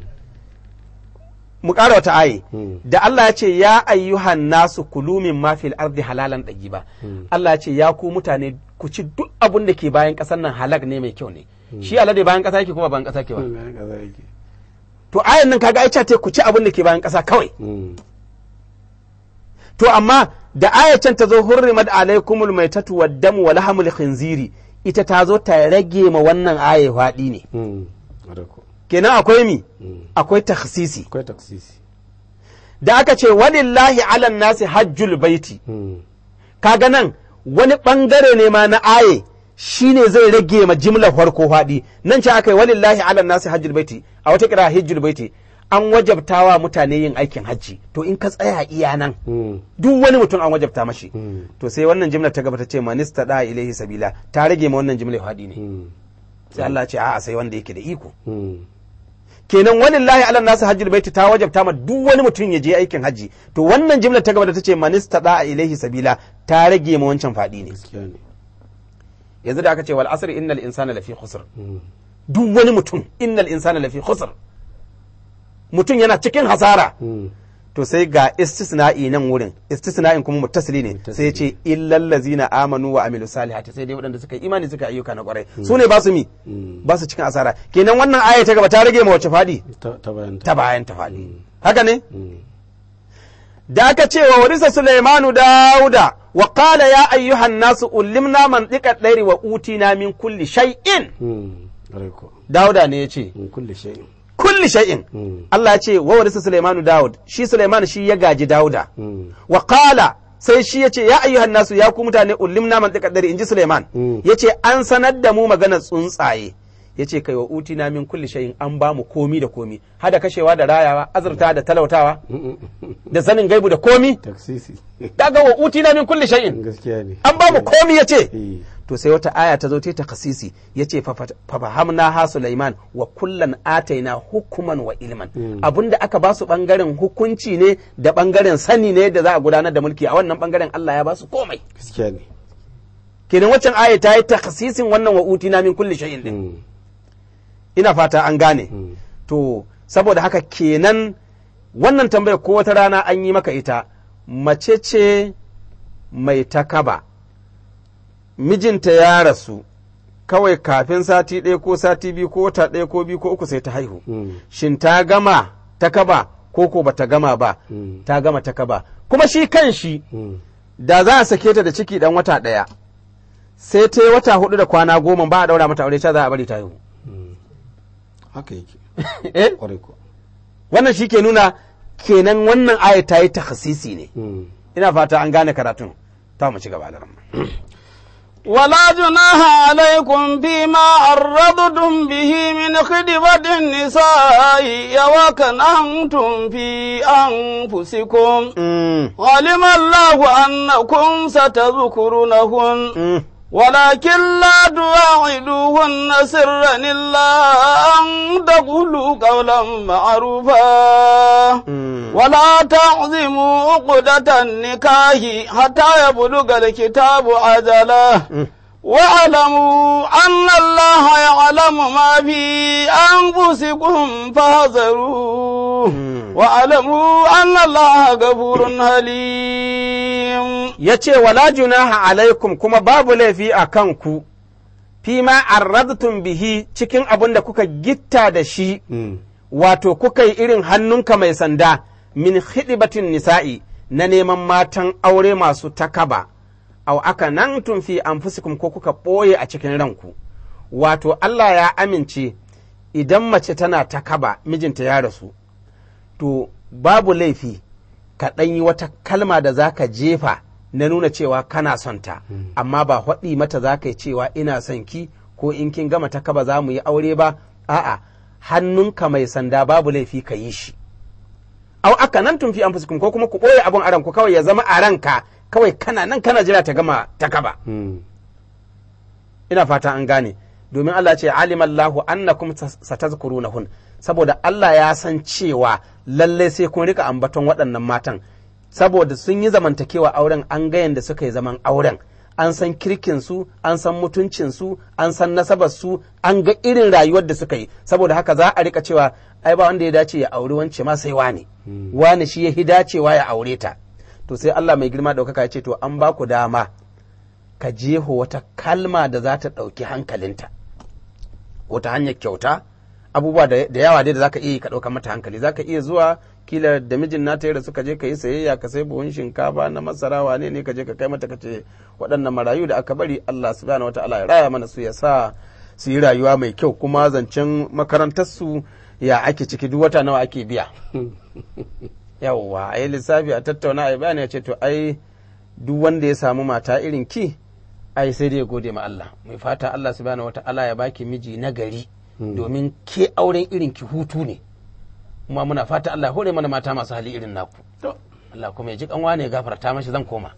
mu ƙara wata aye Mm. da Allah ya ce ya ayyuhan nasu kulu min ma fil ardi halalan ba Allah ya ce ya ku mutane ku ci duk abun da ke bayan ƙasar nan halak ne mai kyau ne shi alade bayan ƙasa yake kuma bayan ƙasa ke ba Mm. Bayan kaza yake. to ayan nan kaga ai ce ku ci abun da ke bayan ƙasa kawai Mm. to amma da ayacin ta zo hurrimat alaikumul maitatu waddamu wa lahamul khinziri ita ta zo ta rage ma wannan aya faɗi ne Mm. ƙwarai ko kenan akwai mi Mm. akwai takhsisi akwai taksisi da aka ce walillahi alan nasi hajjul baiti Mm. kaga nan wani bangare ne ma na aye shine zai rage ma jimlar farko faɗi nan ce aka yi walillahi ala nasi hajjul baiti a wata kira hajjul baiti an wajabtawa mutane yin aikin hajji to in ka tsaya iya nan Mm. duk wani mutum an wajabta mashi Mm. to sai wannan jimlar ta gaba ta ce manista da ilaihi sabila ta rage ma wannan jimlar faɗi ne Mm. sai Allah ce a'a sai wanda yake da iko Mm. kenan walillahi ala nasu hajjul baiti ta wajabta ma duk wani mutum ya je aikin hajji to wannan jimlar ta gaba da ta ce manista da ilaihi sabila ta rage ma wancan faɗi ne gaskiya ne yanzu da aka ce wal asr innal insana lafi khusr Mm. duk wani mutum innal insana lafi khusr mutum yana cikin hasara Mm. to sai ga istisna'i nan wurin istisna'in kuma muttasili ne sai ya ce illal ladzina amanu wa amilu salihati sai dai waɗanda suka yi imani suka yi ayyuka na kwarai su ne ba su mi Mm. ba su cikin asara kenan wannan aya ta gaba ta rage ma wace fadi ta ta bayan ta bayan ta fadi haka ne Mm. da aka ce wa warisa Sulaimanu Dawuda wa qala ya ayyuhan nasu ullimna man dika dairi wa utina min kulli shay'in Mm. Ƙwarai ko. Dawuda ne ya ce Mm. Kulli shay'in. kulli shay'in Mm. Allah ya ce wa warisa Sulaimanu Dawud shi Sulaiman shi ya gaji Dawuda Mm. wa qala sai shi ya ce ya ayyuhan nasu ya ku mutane ullimna man dika dairi inji Sulaiman Mm. ya ce an sanar da mu maganar tsuntsaye ya ce kai wa utina min kulli shay'in an ba mu komi da komi hada kashewa da rayawa azurta da talautawa Mm. da sanin gaibu da komi Taksisi. kaga wa utina min kulli shay'in Gaskiya ne. an ba mu komi ya ce Eh. to sai wata aya ta zo ta ta kasisi ya ce fafahamna ha Sulaiman wa kullan ataina hukuman wa ilman Mm. abinda aka ba su bangaren hukunci ne da bangaren sani ne da za a gudanar da mulki a wannan bangaren Allah ya ba su komai Gaskiya ne. kenan waccan aya ta yi ta kasisin wannan wa utina min kulli shay'in din Mm. ina fata an gane Mm. to saboda haka kenan wannan tambayar ko wata rana an yi maka ita mace ce mai takaba mijinta ya rasu kawai kafin sati ɗaya ko sati biyu ko wata ɗaya ko biyu ko uku sai ta haihu Mm. shin ta gama takaba ko ko bata gama ba Mm. ta gama takaba kuma shi kan shi Mm. da za a sake ta da ciki dan wata ɗaya sai ta yi wata hudu da kwana goma ba a daura mata aure ta za a bari ta haihu Mm. Haka yake. eh Ƙwarai ko. wannan shi ke nuna kenan wannan aya ta yi takhasisi ne Mm. ina fata an gane karatun ta mu ci gaba da ramma ولا جناح عليكم فيما عرضتم به من خدمة النساء وكننتم في أنفسكم علم الله أنكم ستذكرونهن ولكن لا تواعدوهن سرا إلا أن تقولوا قولا معروفا ولا تعظموا عقدة النكاح حتى يبلغ الكتاب أجله واعلموا أن الله يعلم ما في أنفسكم فاحذروه واعلموا أن الله غفور حليم ya ce wala junaha alaikum kuma babu laifi a kanku fi ma arradtum bihi cikin abin da kuka gitta da shi Mm. wato kuka yi irin hannunka mai sanda min hidibatin nisa'i na neman matan aure masu takaba au aka nan fi anfusikum ko kuka ɓoye a cikin ranku wato Allah ya amince idan mace tana takaba mijinta ya rasu to babu laifi ka ɗan yi wata kalma da za ka jefa na nuna cewa kana son ta amma ba haɗi mata za ka yi cewa ina son ki ko in kin gama takaba za mu yi aure ba a'a hannunka mai sanda babu laifi ka yi shi au aka nan tun fi anfusikum ko kuma ku ɓoye abin a ranku kawai ya zama a ranka kawai kana nan kana jira ta gama takaba Mm. ina fata an gane domin Allah ce alimallahu annakum satazkurunahun saboda Allah ya san cewa lallai sai kun rika ambaton waɗannan matan saboda sun yi zamantakewa auren an ga yanda suka yi zaman auren an san kirkin su an san mutuncin su an san nasabar su an ga irin rayuwar da suka yi saboda haka za a rika cewa ai ba wanda ya dace ya auri wance ma sai wane wane shi ya hi dacewa ya aure ta to sai Allah mai girma ɗaukaka ya ce to an ba ku dama ka jeho wata kalma da za ta ɗauki hankalinta wata hanyar kyauta abubuwa da da yawa dai da zaka iya yi ka ɗauka mata hankali zaka iya zuwa kila da mijin nata yadda suka je ka yi sayayya ka sai buhun shinkafa na masara wane ne ka je ka kai mata ka ce waɗannan marayu da aka bari Allah subhanahu wataala ya raya mana su ya sa su yi rayuwa mai kyau kuma zancen makarantar su ya ake ciki duk wata nawa ake biya yawwa a yi lissafi a tattauna a yi bayani ya ce to ai duk wanda ya samu mata irin ki ai sai dai ya gode ma Allah mai fata Allah subhanahu wata'ala ya baki miji na gari domin ke auren irin ki hutu ne kuma muna fata Allah ya hore mana mata masu hali irin naku to Allah kuma ya ji kanwa ne ya gafarta mashi zan koma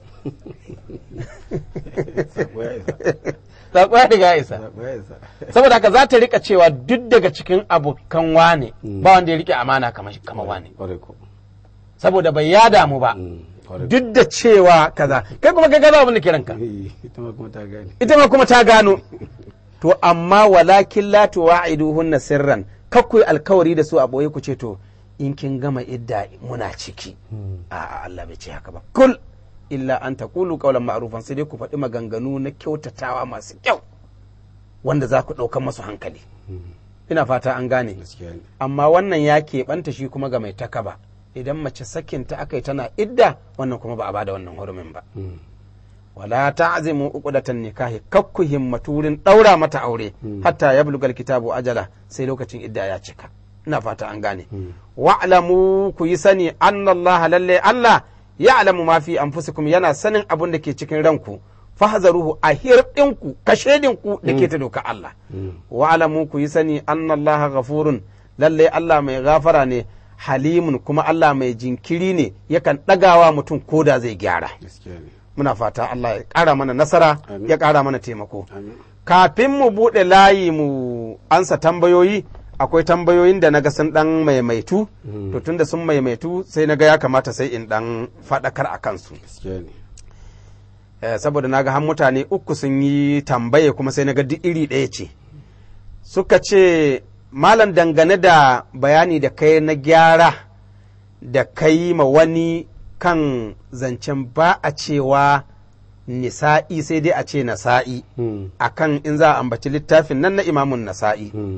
sako ya isa sako ya riga ya isa sako ya isa saboda haka za ta rika cewa duk daga cikin abokan wane ba wanda ya rike amana kamar kamar wane kwarai ko saboda bai ya damu ba Mm, kwarai duk da cewa kaza kai kuma kai gaza abin da ke ranka Eh, ita ma kuma ta gane ita ma kuma ta gano to amma walakin la tuwa'iduhunna sirran kakkui alkawari da su a boye ku ce to in kin gama idda muna ciki a Allah bai ce haka ba kul illa an taqulu qawlan ma'rufan sai dai ku faɗi maganganu na kyautatawa masu kyau wanda za ku ɗaukan masu hankali ina fata an gane gaskiya ne amma wannan ya keɓanta shi kuma ga mai takaba idan mace sakinta aka yi tana idda wannan kuma ba a bada wannan hurumin ba Mm, wala ta'zimu uqdatan nikahi kakku himmatu wurin daura mata aure hatta yablugal kitabu ajala sai lokacin idda ya cika ina fata an gane wa'lamu ku yi sani anna Allah lalle Allah ya'lamu ma fi anfusikum yana sanin abin da ke cikin ranku fahzaruhu a hirɗinku kashedinku da ke ta doka Allah wa'lamu ku yi sani anna Allah ghafurun lalle Allah mai gafara ne halimun kuma Allah mai jinkiri ne yakan ɗagawa mutum koda zai gyara gaskiya ne muna fata Allah ya ƙara mana nasara Amin. ya ƙara mana taimako amin kafin mu buɗe layi mu ansa tambayoyi akwai tambayoyin da naga sun ɗan maimaitu to tunda sun maimaitu sai naga ya kamata sai in ɗan faɗakar a kansu gaskiya ne Eh, saboda naga har mutane uku sun yi tambaye kuma sai naga duk iri ɗaya ce suka ce malam dangane da bayani da kai na gyara da kai ma wani kan zancen ba a cewa nisa'i sai dai a ce nasa'i Mm, akan in za a ambaci littafin nan na imamun nasa'i mm,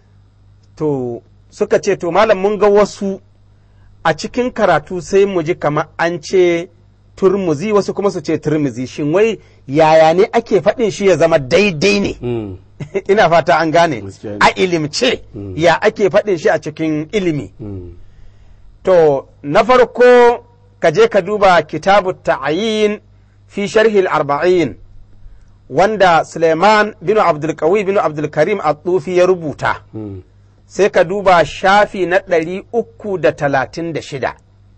to suka ce to malam mun ga wasu a cikin karatu sai mu ji kamar an ce turmuzi wasu kuma su ce turmuzi shin wai yaya ne ake faɗin shi ya zama daidai ne mm, ina fata an gane Gaskiya ne. a ilimce Mm. ya ake faɗin shi a cikin ilimi mm, to na farko ka je ka duba kitabu ta'ayin fi sharhil arba'in wanda Suleiman bin Abdulkawi bin Abdulkarim At-Tufi ya rubuta mm, sai ka duba shafi na ɗari uku da talatin da shida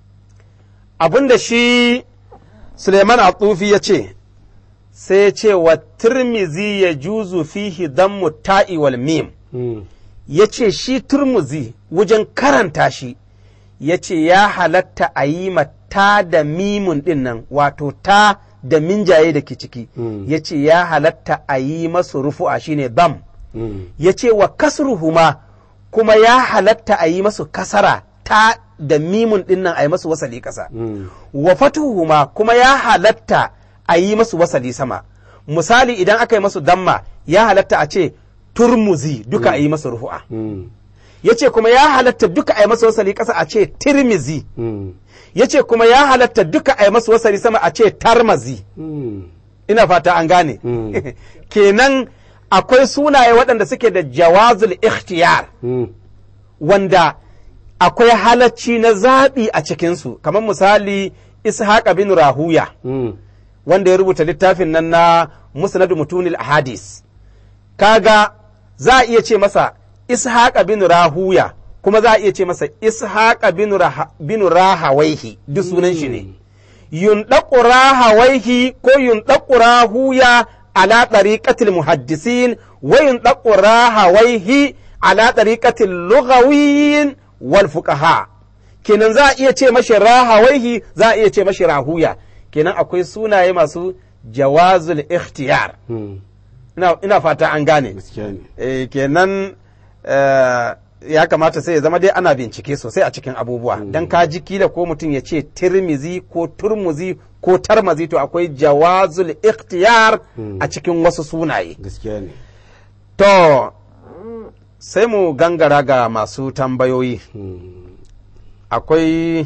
abinda shi Suleiman At-Tufi ya ce sai ya ce wa turmizi ya juzu fihi dammu ta'i wal mim mm, ya ce shi turmuzi wajen karanta shi ya ce ya halatta a yi ta da mimun ɗin nan wato ta da minjaye da ke ciki Mm. ya ce ya halatta a yi masu rufu'a shine dam mm, ya ce wa kasruhuma kuma ya halatta a yi masu kasara ta da mimun ɗin nan a yi masu wasali ƙasa mm, wa fatuhuma kuma ya halatta a yi masu wasali sama misali idan aka yi masu damma ya halatta a ce turmuzi duka a yi masu rufu'a mm, ya ce kuma ya halatta duka a yi masu wasali ƙasa a ce tirmizi mm, ya ce kuma ya halatta duka a yi masu wasali sama a ce tarmazi mm, ina fata an gane Mm. kenan akwai sunaye waɗanda suke da jawazul ikhtiyar mm, wanda akwai halacci na zaɓi a cikinsu kamar misali ishaq bin rahuya mm, wanda ya rubuta littafin nan na musnadu mutunil ahadis kaga za a iya ce masa ishaq bin rahuya kuma za a iya ce masa ishaq bin, Raha- bin rahawaihi duk sunan shi ne yunɗaƙu rahawaihi ko yunɗaƙu rahuya ala ɗariƙatil muhaddisin wa yunɗaƙu rahawaihi ala ɗariƙatil lughawiyin wal fuqaha kenan za a iya ce mashi rahawaihi za a iya ce mashi rahuya kenan akwai sunaye masu jawazul ikhtiyar mm, ina, ina fata an gane gaskiya ne eh, kenan eh, ya kamata sai ya zama dai ana bincike sosai a cikin abubuwa dan ka ji kila ko mutum ya ce tirmizi ko turmuzi ko tarmazi to akwai jawazul ikhtiyar a cikin wasu sunaye gaskiya ne to sai mu gangara ga masu tambayoyi Mm, akwai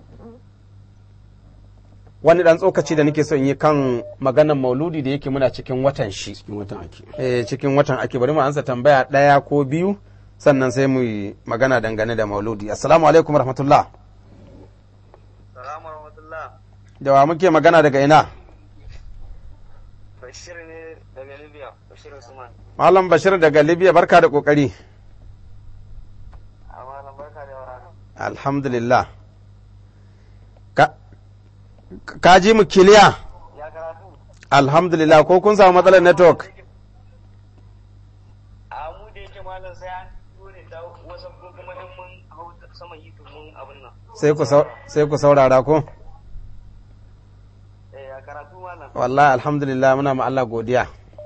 wani ɗan tsokaci da nake son yi kan maganan mauludi da yake muna cikin watan shi cikin watan ake eh, cikin watan ake bari mu ansa tambaya ɗaya ko biyu sannan sai mu yi magana dangane da mauludi assalamu alaikum rahmatullah Salamu rahmatullah. da wa muke magana daga ina Bashir ne daga Libya, Bashir Usman. Malam Bashir daga Libya barka da kokari. A malam barka da warhaka. Alhamdulillah. Ka, ka ji mu kiliya? Ya karatu? Alhamdulillah ko kun samu matsalar network? A mu da yake malam sai an dole da wasu ko kuma in mun hau sama yi mun abin nan. Sai ku sau- sai ku saurara ko? Eh ya karatu malam. Wallahi alhamdulillah muna ma Allah godiya.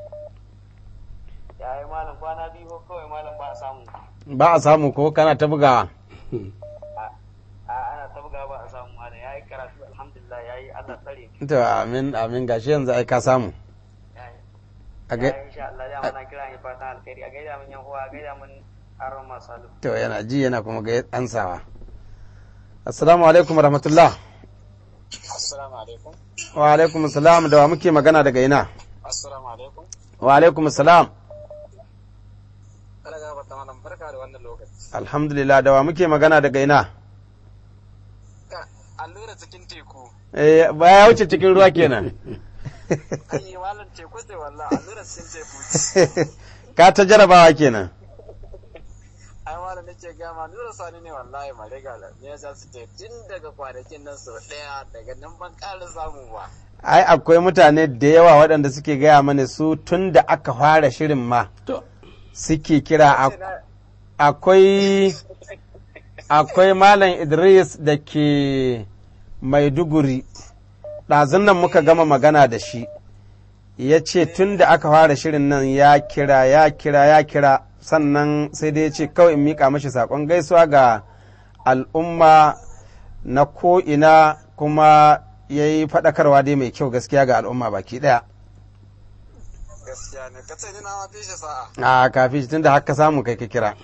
Ya yi malam kwana biyu ko kawai malam ba a samu. Ba a samu ko kana ta bugawa. A a, ana ta buga ba a samu malam. Ya yi karatu alhamdulillah ya yi Allah tsare. To amin amin gashi yanzu ai ka samu. Ya yi. A Ya ga- yi insha Allah ya mana kira ni fatan alkhairi. A gaida min yan uwa, a gaida min aron masu alu. To yana ji yana kuma ga ansawa. Assalamu alaikum rahmatullah. Assalamu alaikum. Wa alaikum salam da wa muke magana daga ina? Assalamu alaikum. Wa alaikum salam. Kada ga bata malam barka da wannan lokaci. Alhamdulillah da wa muke magana daga ina? Ka allura cikin teku. Eh ba ya wuce cikin ruwa kenan. Ai malam teku ce wallahi allura cikin teku. ka ta jarabawa kenan. Ai malam nake ga ma nura sani ne wallahi mare ga ne ya su ce tun daga kwanakin nan sau daya daga nan ban ƙara samu ba. Ai akwai mutane da yawa waɗanda suke gaya mana su tun da aka fara shirin ma To, suke kira a- akwai akwai Malam Idris da ke Maiduguri ɗazun nan muka gama magana da shi ya ce tun da aka fara shirin nan ya kira ya kira ya kira sannan sai dai ya ce kawai in miƙa mashi saƙon gaisuwa ga al'umma na ko'ina kuma ya yi faɗakarwa dai mai kyau gaskiya ga al'umma baki ɗaya Gaskiya ne ka ce ni na ma fi shi sa'a. a kafin tun da haka samu kai ka kira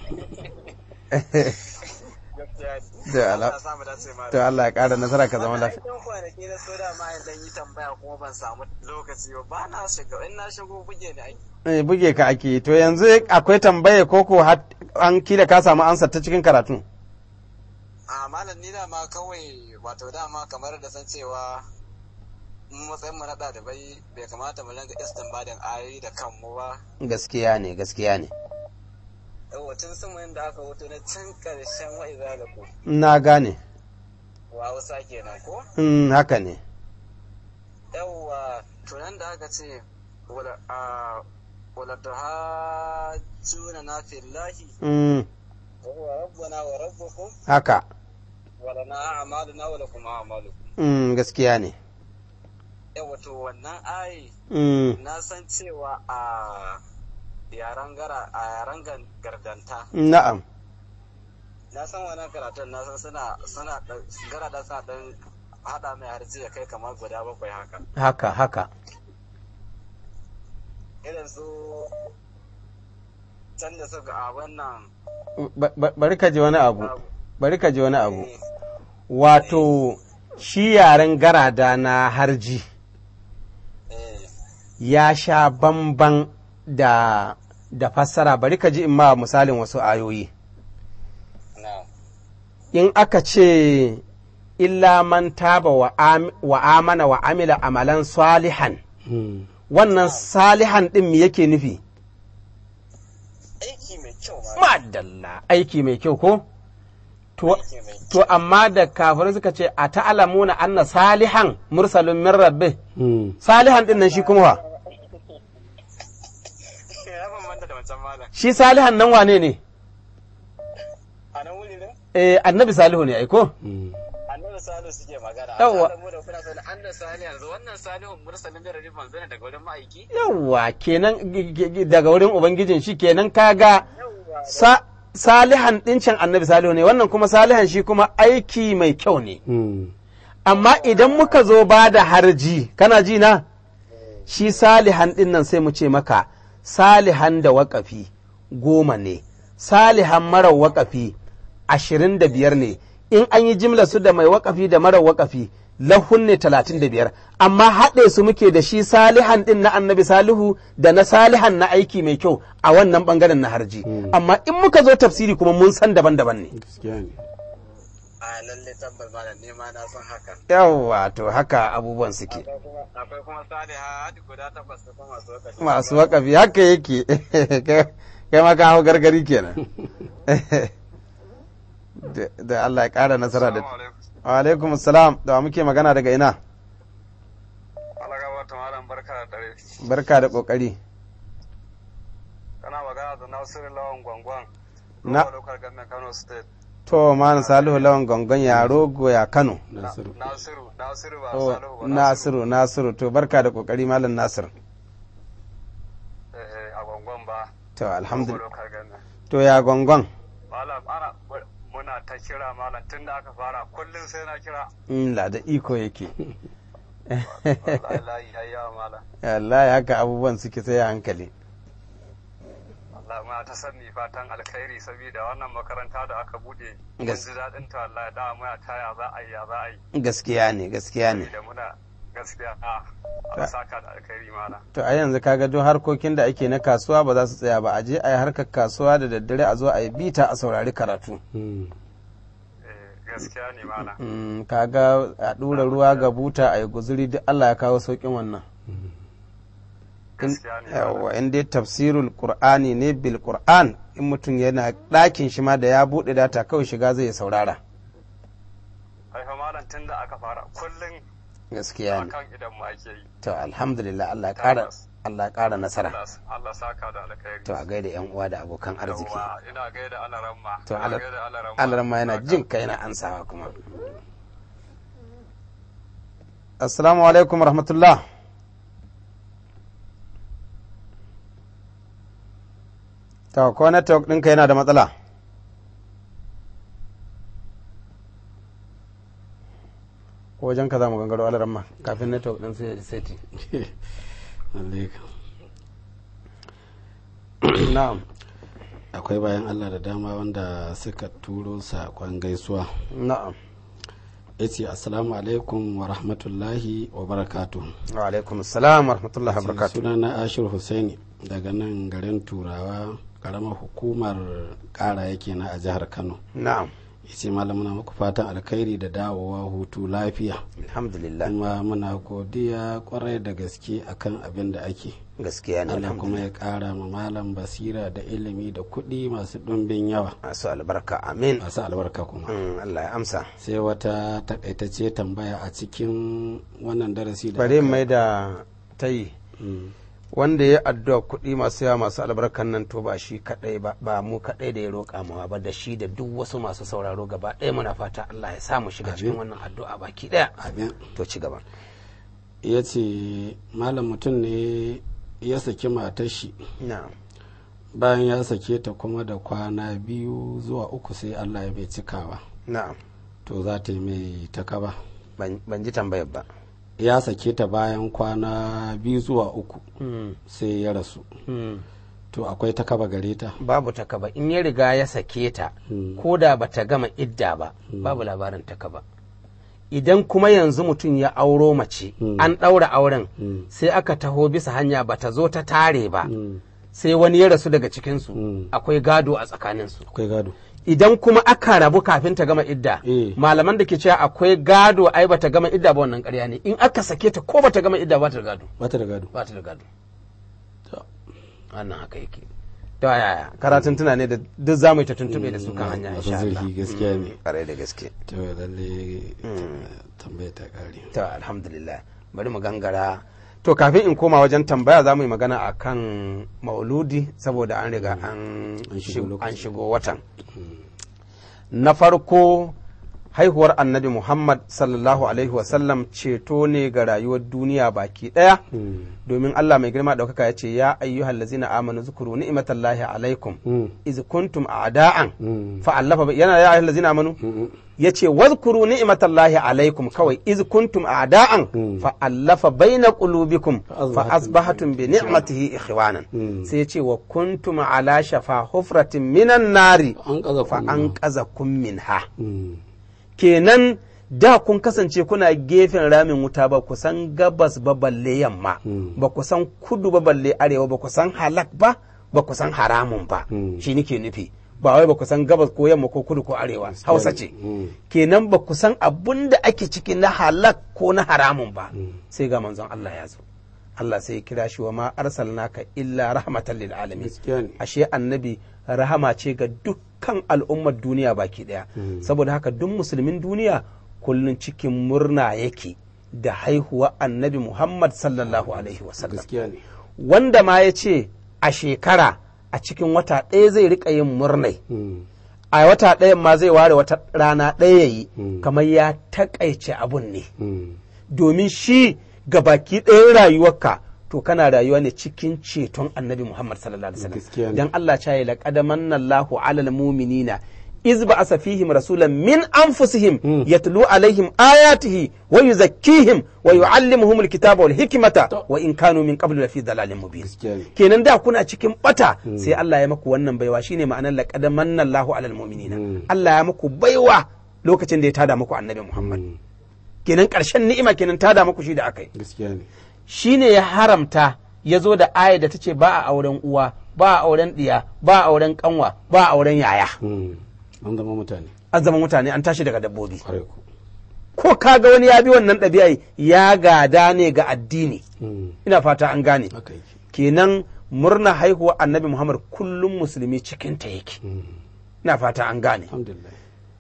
Gaskiya ne. Da ala- Allah ya samu dace malam. to Allah ya ƙara nasara ka zama lafiya Wannan kwanaki na so da ma in dan yi tambaya kuma ban samu lokaci ba ba na shiga in na shigo buge ni aiki. Eh, buge ka ake yi. to yanzu akwai tambaye ko ko har an kila ka samu ansa ta cikin karatu A malam ni dama kawai wato dama kamar da san cewa mu matsayin mu na ɗalibai bai kamata mu ringa istinbadin ayoyi da kanmu ba. gaskiya ne gaskiya ne Yawwa tun sama da aka wuto na can ƙarshen wa'iza da ku. na gane Wa Hausa kenan ko? Mm, haka ne Yawwa tunan da aka ce wala a wala tuhajjuna na fillahi Mm, wa huwa rabbuna wa rabbukum haka wa lana a'maluna wa lakum a'malukum. Mm, gaskiya ne Yawwa to wannan ayi Mm, na san cewa a yaren gara a yaren gan- gardanta na'am na san wannan karatun na san suna suna dan- garada suna dan hada mai harji ya kai kamar guda bakwai haka haka haka irin su can da suka a wannan Ba- ba- bari ka ji wani abu bari ka ji wani abu wato shi yaren garada na harji eh ya sha bamban da da fassara bari ka ji in ma misalin wasu ayoyi na in aka ce illa man taba wa, am, wa amana wa amila amalan salihan mm, wannan salihan din me yake nufi aiki mai kyau ma madalla aiki mai kyau ko to, aiki mai to amma da kafirai suka ce a ta'alamuna anna salihan mursalun min rabbi mm. salihan din nan shi kuma wa ya bambanta da wancan malam shi salihan nan wane ne a nan wuri ne eh annabi salihu ne aiko Mm. annabi salihu suke magana Yawwa. a mu da kuna sanin annabi salihu yanzu wannan salihun mursalin da rarrifan zane daga wurin ma'aiki yawwa kenan g- g- g- daga wurin ubangijin shi kenan kaga yawwa sa salihan ɗincin annabi salihu ne wannan kuma salihan shi kuma aiki mai kyau ne Mm. amma idan muka zo ba da harji kana ji na shi salihan ɗin nan sai mu ce maka salihan da waƙafi goma ne salihan marar waƙafi ashirin da biyar ne in an yi jimla su da mai waƙafi da marar waƙafi lahun ne talatin da biyar amma haɗe su muke da shi salihan ɗin na annabi salihu da na salihan na aiki mai kyau a wannan ɓangaren na harji amma in muka zo tafsiri kuma mun san daban-daban ne Gaskiya ne. a a lalle tabbas malam ne ma na san haka yawwa to haka abubuwan suke akwai kuma akwai kuma saliha hadi guda takwas da kuma masu wakafi masu wakafi haka yake kai ma ka hau gargari kenan Da- da Allah ya ƙara nasara da wa alaikum salam da wa muke magana daga ina Allah gaba ta malam barka da dare barka da ƙoƙari kana magana da Nasiru Lawan Gwangwan Na- lokal government Kano state to malam salihu lawan gongon ya rogo ya kano nasiru Nasiru Nasiru ba Oh, Salihu ba nasiru nasiru to barka da ƙoƙari malam nasir eh eh, a Gwangwan ba to alhamdulillah lokal government to ya gongon malam ana muna ta kira malam tun da aka fara kullum sai na kira in la da iko yake wallahi layi yayi yawa malam wallahi haka abubuwan suke sai a hankali Allah muna ta sanni fatan alkhairi saboda wannan makaranta da aka bude mun Gas- ji daɗin ta wallahi da muna ta ya za a yi ya za a yi gaskiya ne gaskiya ne da muna gaskiya a Allah saka da alkhairi malam to a yanzu kaga duk harkokin da ake na kasuwa ba za su tsaya ba a je a yi harkar kasuwa da daddare a zo a yi bita a saurari karatu Mm. eh gaskiya ne malam Mm, kaga a ɗura ruwa ga buta a yi guzuri duk Allah ya kawo sauƙin wannan In- gaskiya ne yawwa in dai tafsirul qur'ani ne bil qur'an in mutum yana ɗakin shi ma da ya buɗe data kawai shiga zai saurara haifa malam tun da aka fara kullum gaskiya ne akan idan mu ake yi to alhamdulillah Allah ya ƙara Allah ya ƙara nasara Allah Allah saka da alkhairi to a gaida yan uwa da abokan arziki Yawwa, ina gaida alaramma to ina gaida alaramma alaramma yana jin kai yana ansawa kuma assalamu alaikum rahmatullah to ko network ɗinka yana da matsala ko wajen ka za mu gangaro alaramma kafin network ɗin sai seti Lalle kam. na'am akwai bayan allah da dama wanda suka turo saƙon gaisuwa na'am ya ce assalamu alaikum wa rahmatullahi wa barakatu wa alaikum assalam wa rahmatullahi wa barakatuh suna na ashir husaini daga nan garin turawa karamar hukumar kara yake na a jihar kano na'am ya ce malam muna muku fatan alkhairi da dawowa hutu lafiya alhamdulillah kuma muna godiya kwarai da gaske akan abin da ake gaskiya ne Allah kuma alhamdulillah ya kara ma malam basira da ilimi da kuɗi masu ɗumbin yawa masu albarka amin masu albarka kuma Mm, Allah ya amsa sai wata takaitacce tambaya a cikin wannan darasi da bari aka- mai da ta yi Mm. wanda ya addu'a kuɗi masu yawa masu albarkan nan to ba shi kaɗai ba ba mu kaɗai da ya roƙa mawa ba da shi da duk wasu masu sauraro gaba ɗaya muna fata Allah ya sa mu shiga cikin Amin. wannan addu'a baki ɗaya abin to ci gaba ya ce malam mutum ne ya saki matar shi na'am bayan ya sake ta kuma da kwana biyu zuwa uku sai Allah ya bai cikawa na'am to za ta yi mai takaba ban ban ji tambayar ba ya sake ta bayan kwana biyu zuwa uku Mm, sai ya rasu mm. to akwai takaba gare ta babu takaba in ya riga ya sake ta Mm. ko da bata gama idda ba babu labarin takaba idan kuma yanzu mutum ya auro mace Mm. an ɗaura auren Mm. sai aka taho bisa hanya bata zo ta tare ba Mm. sai wani ya rasu daga cikinsu Mm. akwai gado a tsakaninsu akwai gado idan kuma aka rabu kafin ta gama idda Eh. malaman da ke cewa akwai gado ai bata gama idda ba wannan ƙarya ne in aka sake ta ko bata gama idda ba ta da gado bata da gado ba ta da gado To, wannan haka yake to yaya karatun tuna ne da duk zamu yi ta tuntube da su kan hanya masu insha Allah zurfi gaskiya ne kare da gaske to lalle tambaya ta kare to alhamdulillah bari mu gangara to kafin in koma wajen tambaya za mu yi magana a kan mauludi saboda an riga an An shigo shig- lokaci. an shigo watan na farko haihuwar annabi muhammad sallallahu alaihi wasallam ceto ne ga rayuwar duniya baki daya Mm. domin allah mai girma daukaka ya ce ya ayyuhal lazina amanu zukuru ni'matallahi alaikum Mm. iz kuntum a'da'an Mm. fa'allafa bai- yana ya ayyuhal lazina amanu Mm. ya ce wazkuru ni'matallahi alaikum kawai iz kuntum a'da'an Mm. fa allafa baina qulubikum Fa fa asbahatum asbahatum bi ni'matihi ikhwanan Mm. sai ya ce wa kuntum ala shafa hufratin minan nari an kaza fa an qazakum minha Mm. kenan da kun kasance kuna gefen ramin wuta ba ku san gabas ba balle yamma Mm. ba ku san kudu ba balle arewa ba ku san halak ba ba ku san haramun ba Mm. shi nake nufi ba wai ba ku san gabas ko yamma ko kudu ko arewa hausa ce kenan ba ku san abun da ake ciki na halak ko na haramun ba sai ga manzon Allah ya zo Allah sai ya kira shi wa ma arsalnaka illa rahmatan lil alamin Gaskiya ne. ashe annabi rahama ce ga dukkan al'ummar duniya baki daya saboda haka duk musulmin duniya kullun cikin murna yake da haihuwa annabi Muhammad sallallahu alaihi wasallam gaskiya ne wanda ma ya ce a shekara a cikin wata ɗaya zai rika yin murnai Mm. a wata ɗayan ma zai ware wata rana ɗaya yi Mm. kamar ya taƙaice abun ne Mm. domin shi ga baki ɗayan rayuwarka to kana rayuwa ne cikin ceton annabi Muhammad sallallahu alaihi Gaskiya wasallam ne. dan Allah ya yi laqad manna Allahu 'alal mu'minina iz ba'asa fihim rasulan min anfusihim yatlu alaihim ayatihi wa yuzakkihim wa yu'allimuhum alkitaba wal hikmata wa in kanu min qablu lafi dalalin mubin Gaskiya ne. kenan da kuna cikin bata sai Allah ya maku wannan baiwa shine ma'anar laqad manna Allahu 'alal mu'minina Allah ya maku baiwa lokacin da ya tada muku annabi Muhammad kenan ƙarshen ni'ima kenan tada muku shi da akai gaskiya ne shi ne ya haramta ya zo da aya da ta ce ba a auren uwa ba a auren ɗiya ba a auren kanwa ba a auren yaya Mm. an zama mutane an zama mutane an tashi daga dabbobi kwarai ku ko kaga wani ya bi wannan ɗabi'a ya gada ne ga addini Mm. ina fata an gane haka yake kenan murna haihuwa annabi muhammad kullum musulmi cikinta yake Mm. ina fata an gane alhamdulillah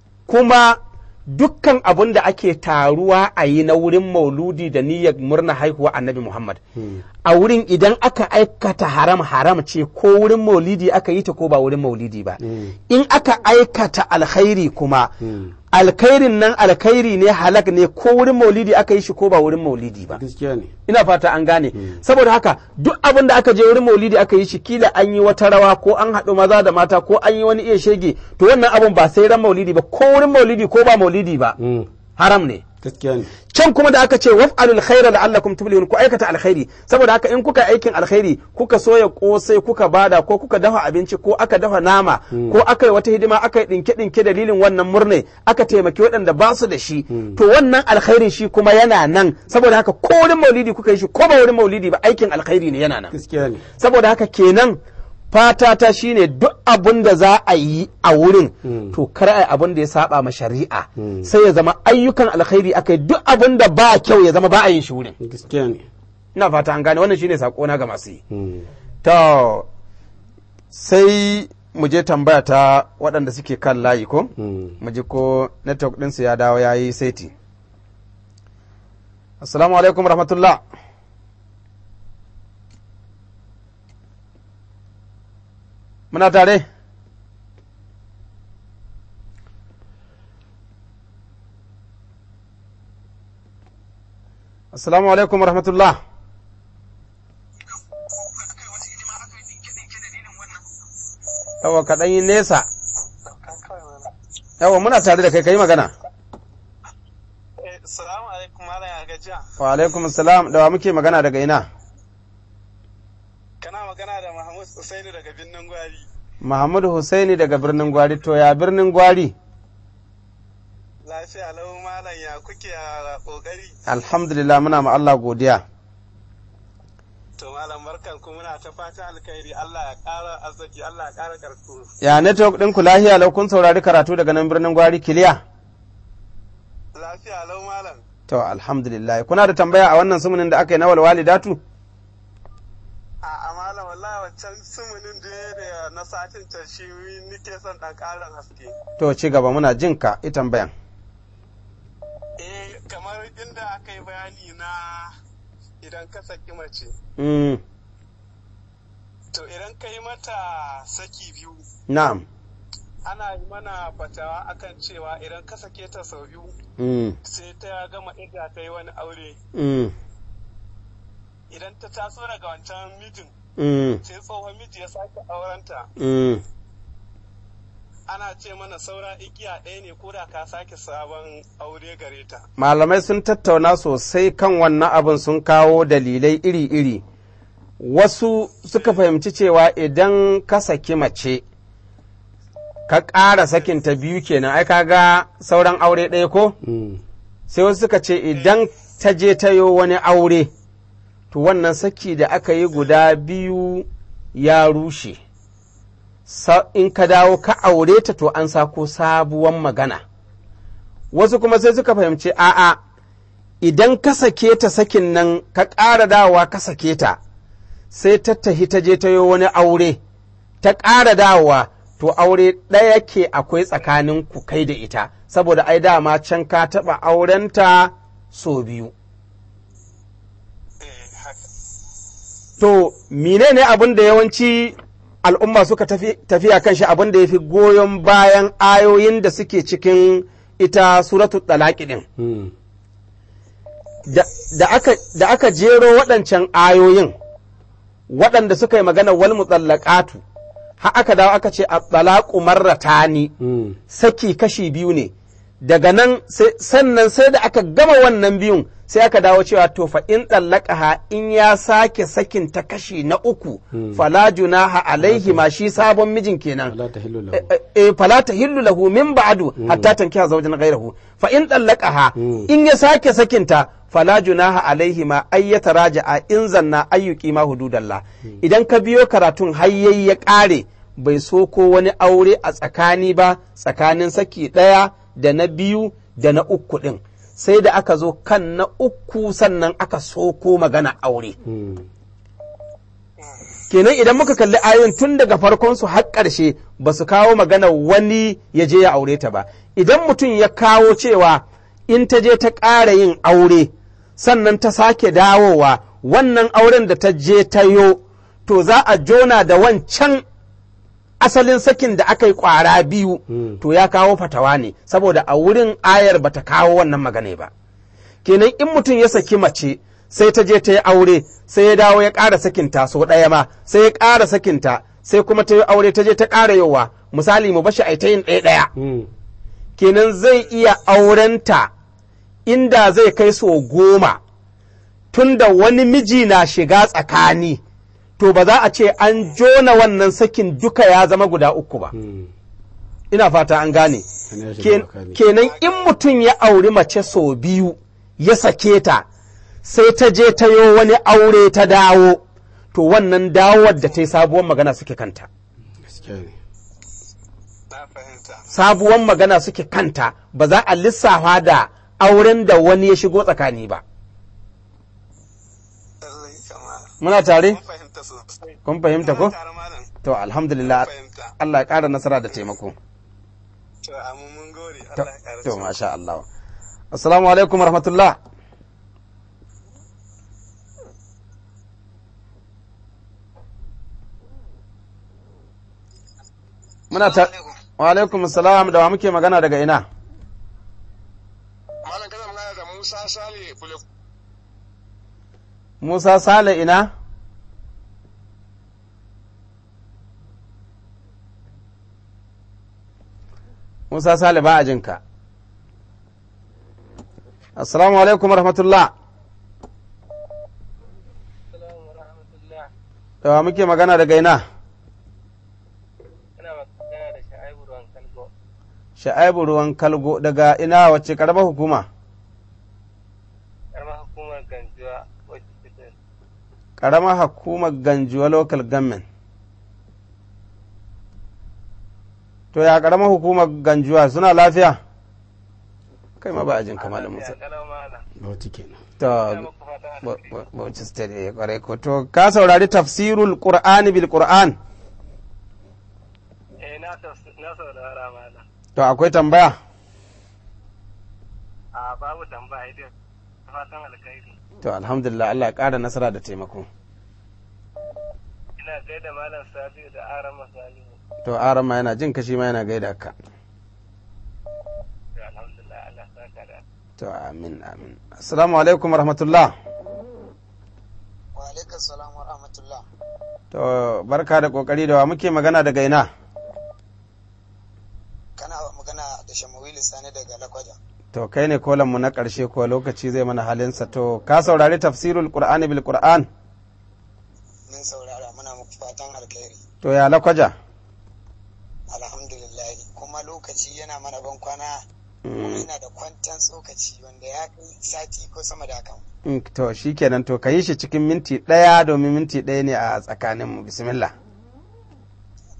kuma dukkan abun da ake taruwa a yi na wurin mauludi da niyyar murna haihuwa annabi Muhammad. A wurin idan aka aikata haram haram ce ko wurin maulidi aka yi ta ko ba wurin maulidi ba. In aka aikata alkhairi kuma alkhairin nan alkhairi ne halak ne ko wurin maulidi aka yi shi ko ba wurin maulidi ba. gaskiya ne ina fata an gane saboda haka duk abin da aka je wurin maulidi aka yi shi kila an yi wata rawa ko an haɗu maza da mata ko an yi wani iya shege to wannan abun ba sai ran maulidi ba ko wurin maulidi ko ba maulidi ba Mm. haram ne gaskiya ne can kuma da aka ce waf'alul khaira la'allakum tuflihun ku aikata alkhairi saboda haka in kuka aikin alkhairi kuka soya kosai kuka bada ko kuka dafa abinci ko aka dafa nama ko aka yi wata hidima aka yi dinke dinke dalilin wannan murne aka taimaki waɗanda ba su da shi to wannan alkhairin shi kuma yana nan saboda haka ko wurin maulidi kuka yi shi ko ba wurin maulidi ba aikin alkhairi ne yana nan gaskiya ne saboda haka kenan fata ta shine duk abun da za a yi a wurin to kar a yi abun da ya saba ma shari'a sai ya zama ayyukan alkhairi aka yi duk abun da ba kyau ya zama ba a yin shi wurin gaskiya ne ina fata an gane wannan shine sakona ga masu yi Mm. to sai mu je tambaya ta waɗanda suke kan layi ko Mm. mu ji ko network ɗinsu ya dawo ya yi saiti assalamu alaikum rahmatullah muna tare assalamu alaikum rahmatullah yawa kaɗan yi nesa yawa muna tare da kai ka yi magana Salamu alaikum malam ya gajiya. wa alaikum salam da wa muke magana daga ina Kana magana da Mahmud Usaini daga Binnin Gwari. Muhammad Husaini daga birnin Gwari to ya birnin Gwari Lafiya lau malam ya kuke a kokari. alhamdulillah muna ma Allah godiya To malam barkan ku muna ta fatan alkhairi Allah ya ƙara arziki Allah ya ƙara karku. ya network ɗin ku lahiya lau kun saurari karatu daga nan birnin Gwari kiliya Lafiya lau malam. to alhamdulillah kuna da tambaya a wannan sumunin da aka yi na walwalidatu A a malam wallahi wancan sumunin da da na satin ta shi nike son ɗan ƙarin haske. to ci gaba muna jin ka i tambayan Eh kamar inda aka yi bayani na idan ka saki mace. mm, To idan ka yi mata saki biyu na'am ana yi mana fatawa akan cewa idan ka sake ta sau biyu mm, sai ta gama idda ta yi wani aure mm, idan ta taso daga wancan mijin mm, sai tsohon miji ya sake aurenta mm. ana ce mana saura igiya ɗaya ne ko da ka sake sabon aure gare ta malamai sun tattauna sosai kan wannan abin sun kawo dalilai iri-iri wasu suka fahimci cewa idan ka saki mace ka ƙara sakinta biyu kenan ai kaga sauran aure ɗaya ko Mm. sai wasu suka ce idan ta je ta yo wani aure to wannan saki da aka yi guda biyu ya rushe sa- in ka dawo ka aure ta to an sako sabuwan magana wasu kuma sai suka fahimci a'a idan ka sake ta sakin nan ka ƙara dawowa ka sake ta sai ta tahi ta je ta yi wani aure ta ƙara dawowa to aure ɗaya ke akwai tsakanin ku kai da ita saboda ai dama can ka taɓa aurenta so biyu eh haka to menene abin da yawanci al'umma suka tafi tafiya kan shi abin da ya fi goyon bayan ayoyin da suke cikin ita suratul talaqi din Mm. da, da aka, da aka jero waɗancan ayoyin waɗanda suka yi magana wal mutallaqatu har aka dawo aka ce at-talaqu marratani Mm. saki kashi biyu ne daga nan sai- sannan sai da aka gama wannan biyun sai aka dawo cewa to fa in ɗallaka in ya sake sakin ta kashi na uku fala junaha alaihi ma shi sabon mijin kenan Wala ta hillu lahu. Eh, eh, fala tahillu lahu min ba'du hatta tankiha zawjan ghayrahu fa in ɗallaka in ya sake sakinta fala junaha alaihi ma ay yataraja'a in zanna ayyuki ma hududallah idan ka biyo karatun hayyayi ya ƙare bai so ko wani aure a tsakani ba tsakanin saki ɗaya da na biyu da na uku ɗin sai da aka zo kan na uku sannan aka soko magana aure Mm. kenan idan muka kalli ayoyin tun daga farkon su har ƙarshe ba su kawo magana wani ya je ya aure ta ba idan mutum ya kawo cewa in ta je ta ƙara yin aure sannan ta sake dawowa wannan auren da ta je ta yo to za a jona da wancan asalin sakin da aka yi ƙwara biyu to ya kawo fatawa ne saboda a wurin ayar ba ta kawo wannan magana ba kenan in mutum ya saki mace sai ta je ta yi aure sai ya dawo ya ƙara sakinta sau ɗaya ma sai ya ƙara sakinta sai kuma ta yi aure ta je ta ƙara yowa misali mu bashi a ta yin ɗaya ɗaya Mm. kenan zai iya aurenta inda zai kai so goma tunda wani miji na shiga tsakani to ba za a ce an jona wannan sakin duka ya zama guda uku ba Mm. ina fata an gane Wani ya shiga Ken- tsakani. kenan in mutum ya auri mace sau biyu ya sake ta sai ta je ta yo wani aure ta dawo to wannan dawowar da ta yi sabuwar magana suke kanta Gaskiya ne. na fahimta sabuwar magana suke kanta ba za a lissafa da auren da wani ya shigo tsakani ba lallai kama muna tare mun fahimta sosai kun fahimta ko Muna tare malam to alhamdulillah fahimta Allah ya ƙara nasara da taimako to amma mun gode to, Allah ya ƙara to ci. masha Allah assalamu alaikum rahmatullah muna ta wa alaikum assalam da wa muke magana daga ina malam kana magana da Musa Sale Bule Musa Sale ina Musa Sale ba a jinka assalamu alaikum rahmatullah da wa muke magana daga ina Ina magana da Sha'ibu Ruwan Kalgo, Sha'aibu ruwan kalgo daga ina wacce karamar hukuma ƙaramar hukumar Ganjuwa wacce take karamar hukumar ganjuwa local government to ya karamar hukumar ganjuwa suna lafiya kai ma ba a jin kamalin musa kalau malam. Bauchi kenan. to Ina muku fatan Ba- alheri. ba- Bauchi State eh, kwarai ko to ka saurari tafsirul Qur'ani bil Qur'an Eh na tafs- na saurara malam. to akwai tambaya A babu tambaya dai. Fatan alkhairi. to alhamdulillah Allah ya ƙara nasara da taimako Ina gaida malam Sabiu da Aran Masalihu. to aran ma yana jin kashi ma yana gaida ka To alhamdulillah Allah saka da. to amin amin assalamu alaikum rahmatullah wa alaikum salam wa rahmatullah to barka da kokari da wa muke magana daga ina kana magana da shamawilu sani daga lakwaja to kai ne kolan mu na ƙarshe ko lokaci zai mana halinsa to ka saurari tafsirul Qur'ani bil Qur'an min saurara muna muku fatan alkhairi to ya lakwaja alhamdulillah kuma lokaci yana mana ban kwana kuma yana da kwantan tsokaci wanda ya kai sati ko sama da hakan Mm, to shikenan to ka yi shi cikin minti ɗaya domin minti ɗaya ne a tsakaninmu bismillah to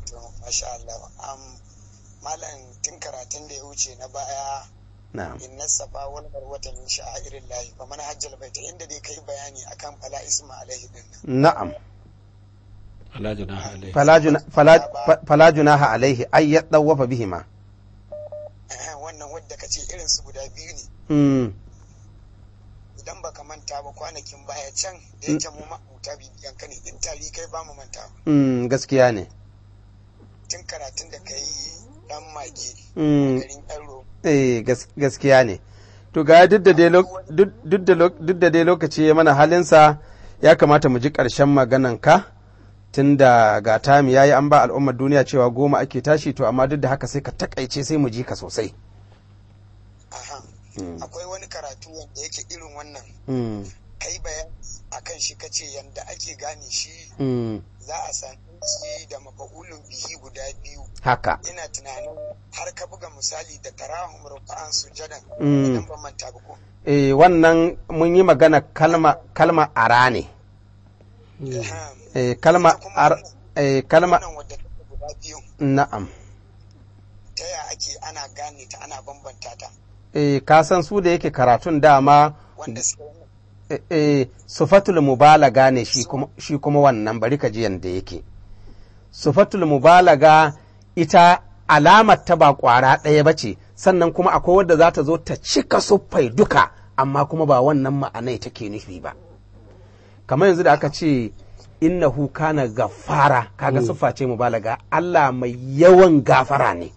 masha Allah am malam tun karatun da ya wuce na baya na'am inna safa wal marwata min sha'irin lahi fa man hajjal baita inda dai kai bayani akan fala isma alaihi din nan na'am fala junaha alaihi fala juna- fala- fa- fala junaha alaihi ay yadawafa bihima Eh, wannan wadda ka ce irin su guda biyu ne mm idan baka manta ba kwanakin baya can da yake mu mabuta bibiyan ka ne in tari kai ba mu manta ba mm gaskiya ne tun karatun da kai dan mage mm garin yaro eh gas- gaskiya ne to ga duk da dai lo- duk duk da lo- duk da dai lokaci ya mana halinsa ya kamata mu ji ƙarshen maganan ka tunda ga tami yayi an ba al'ummar duniya cewa goma ake tashi to amma duk da haka sai ka takaice sai mu ji ka sosai aha Mm. akwai wani karatu wanda yake irin wannan mm kai bayani akan shi kace yanda ake gane shi mm za a sami shi da mafa'ulun bihi guda biyu haka ina tunanin har ka buga misali da tarahum ruka'an sujadan Mm. idan ban manta ba ko eh wannan mun yi magana kalma kalma ara ne Ahem. eh kalma ar eh kalma wannan wadda take guda biyu na'am ta ya ake ana gane ta ana bambanta ta eh ka san su da yake karatun dama wanda suke wannan eh, eh, sufatul mubalaga ne shi kuma shi kuma wannan bari ka ji yanda yake sufatul mubalaga ita alamar ta ba kwara ɗaya ba ce sannan kuma akwai wadda za ta zo ta cika suffai duka amma kuma ba wannan ma'anai take nufi ba kamar yanzu da aka ce innahu kana gafara kaga siffa ce mubalaga Allah mai yawan gafara ne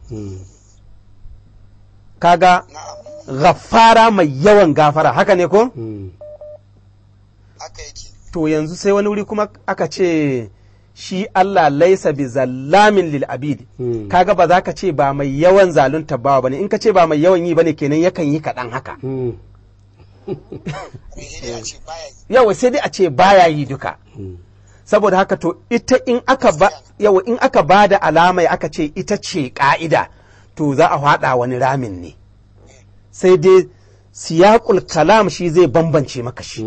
kaga na'am gafara mai yawan gafara haka ne ko haka yake to yanzu sai wani wuri kuma aka ce shi Allah laisa bi zallamin lil abid Hmm. kaga ba za ka ce ba mai yawan zalunta bawa bane in ka ce ba mai yawan yi bane kenan yakan yi kaɗan haka sai dai a ce baya yi yawa sai dai a ce baya yi duka saboda haka to ita in aka ba yawa in aka ba da alamai aka ce ita ce ka'ida to za a haɗa wani ramin ne sai dai siyaqul kalam shi zai bambance maka shi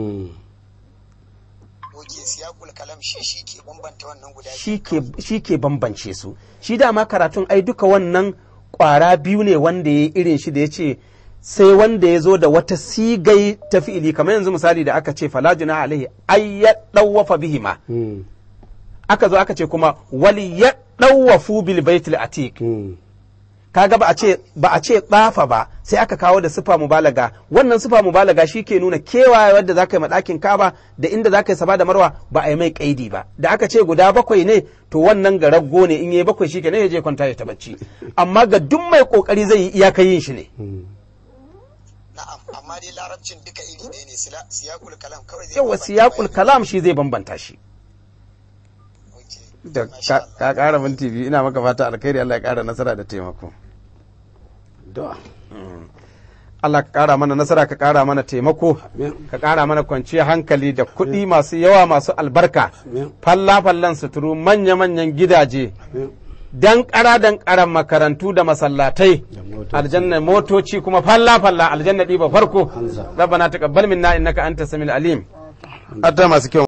oke siyakul kalam shi shi ke bambanta wannan guda biyu shi ke- shi ke bambance su shi dama karatun ai duka wannan kwara biyu ne wanda ya yi irin shi da ya ce sai wanda ya zo da wata sigai ta fi'ili kamar yanzu misali da aka ce falajuna alaihi ay ya dawwafa bihima aka zo aka ce kuma wali ya dawwafu bil baitil atiq kaga ba a ce ba a ce tsafa ba sai aka kawo da sifa mubalaga wannan sifa mubalaga shi ke nuna kewaye wadda za ka yi maɗakin kaba da inda za ka yi saba da marwa ba a yi mai kaidi ba da aka ce guda bakwai ne to wannan ga raggo ne in yi bakwai shi kenan ya je kwanta ya ta bacci amma ga duk mai kokari zai yi iyaka yin shi ne na'am amma dai larabcin duka iri ɗaya ne sila- siyakul kalam kawai zai yawa bambanta siyaqul bayan- kalam shi zai bambanta shi Oke. da Masha ka Allah. ka ƙara minti biyu ina maka fata alkhairi Allah ya ƙara nasara da taimako da Allah ka ƙara mana nasara ka ƙara mana taimako Amin. ka ƙara mana kwanciyar hankali da kuɗi masu yawa masu albarka Amin. falla-fallan suturu manya-manyan gidaje dan ƙara dan ƙaran makarantu da masallatai Da motoci. aljanna motoci kuma falla-falla aljanna ɗiba farko Hamza. rabbana taqabbal minna innaka anta samil alim adda masu kyau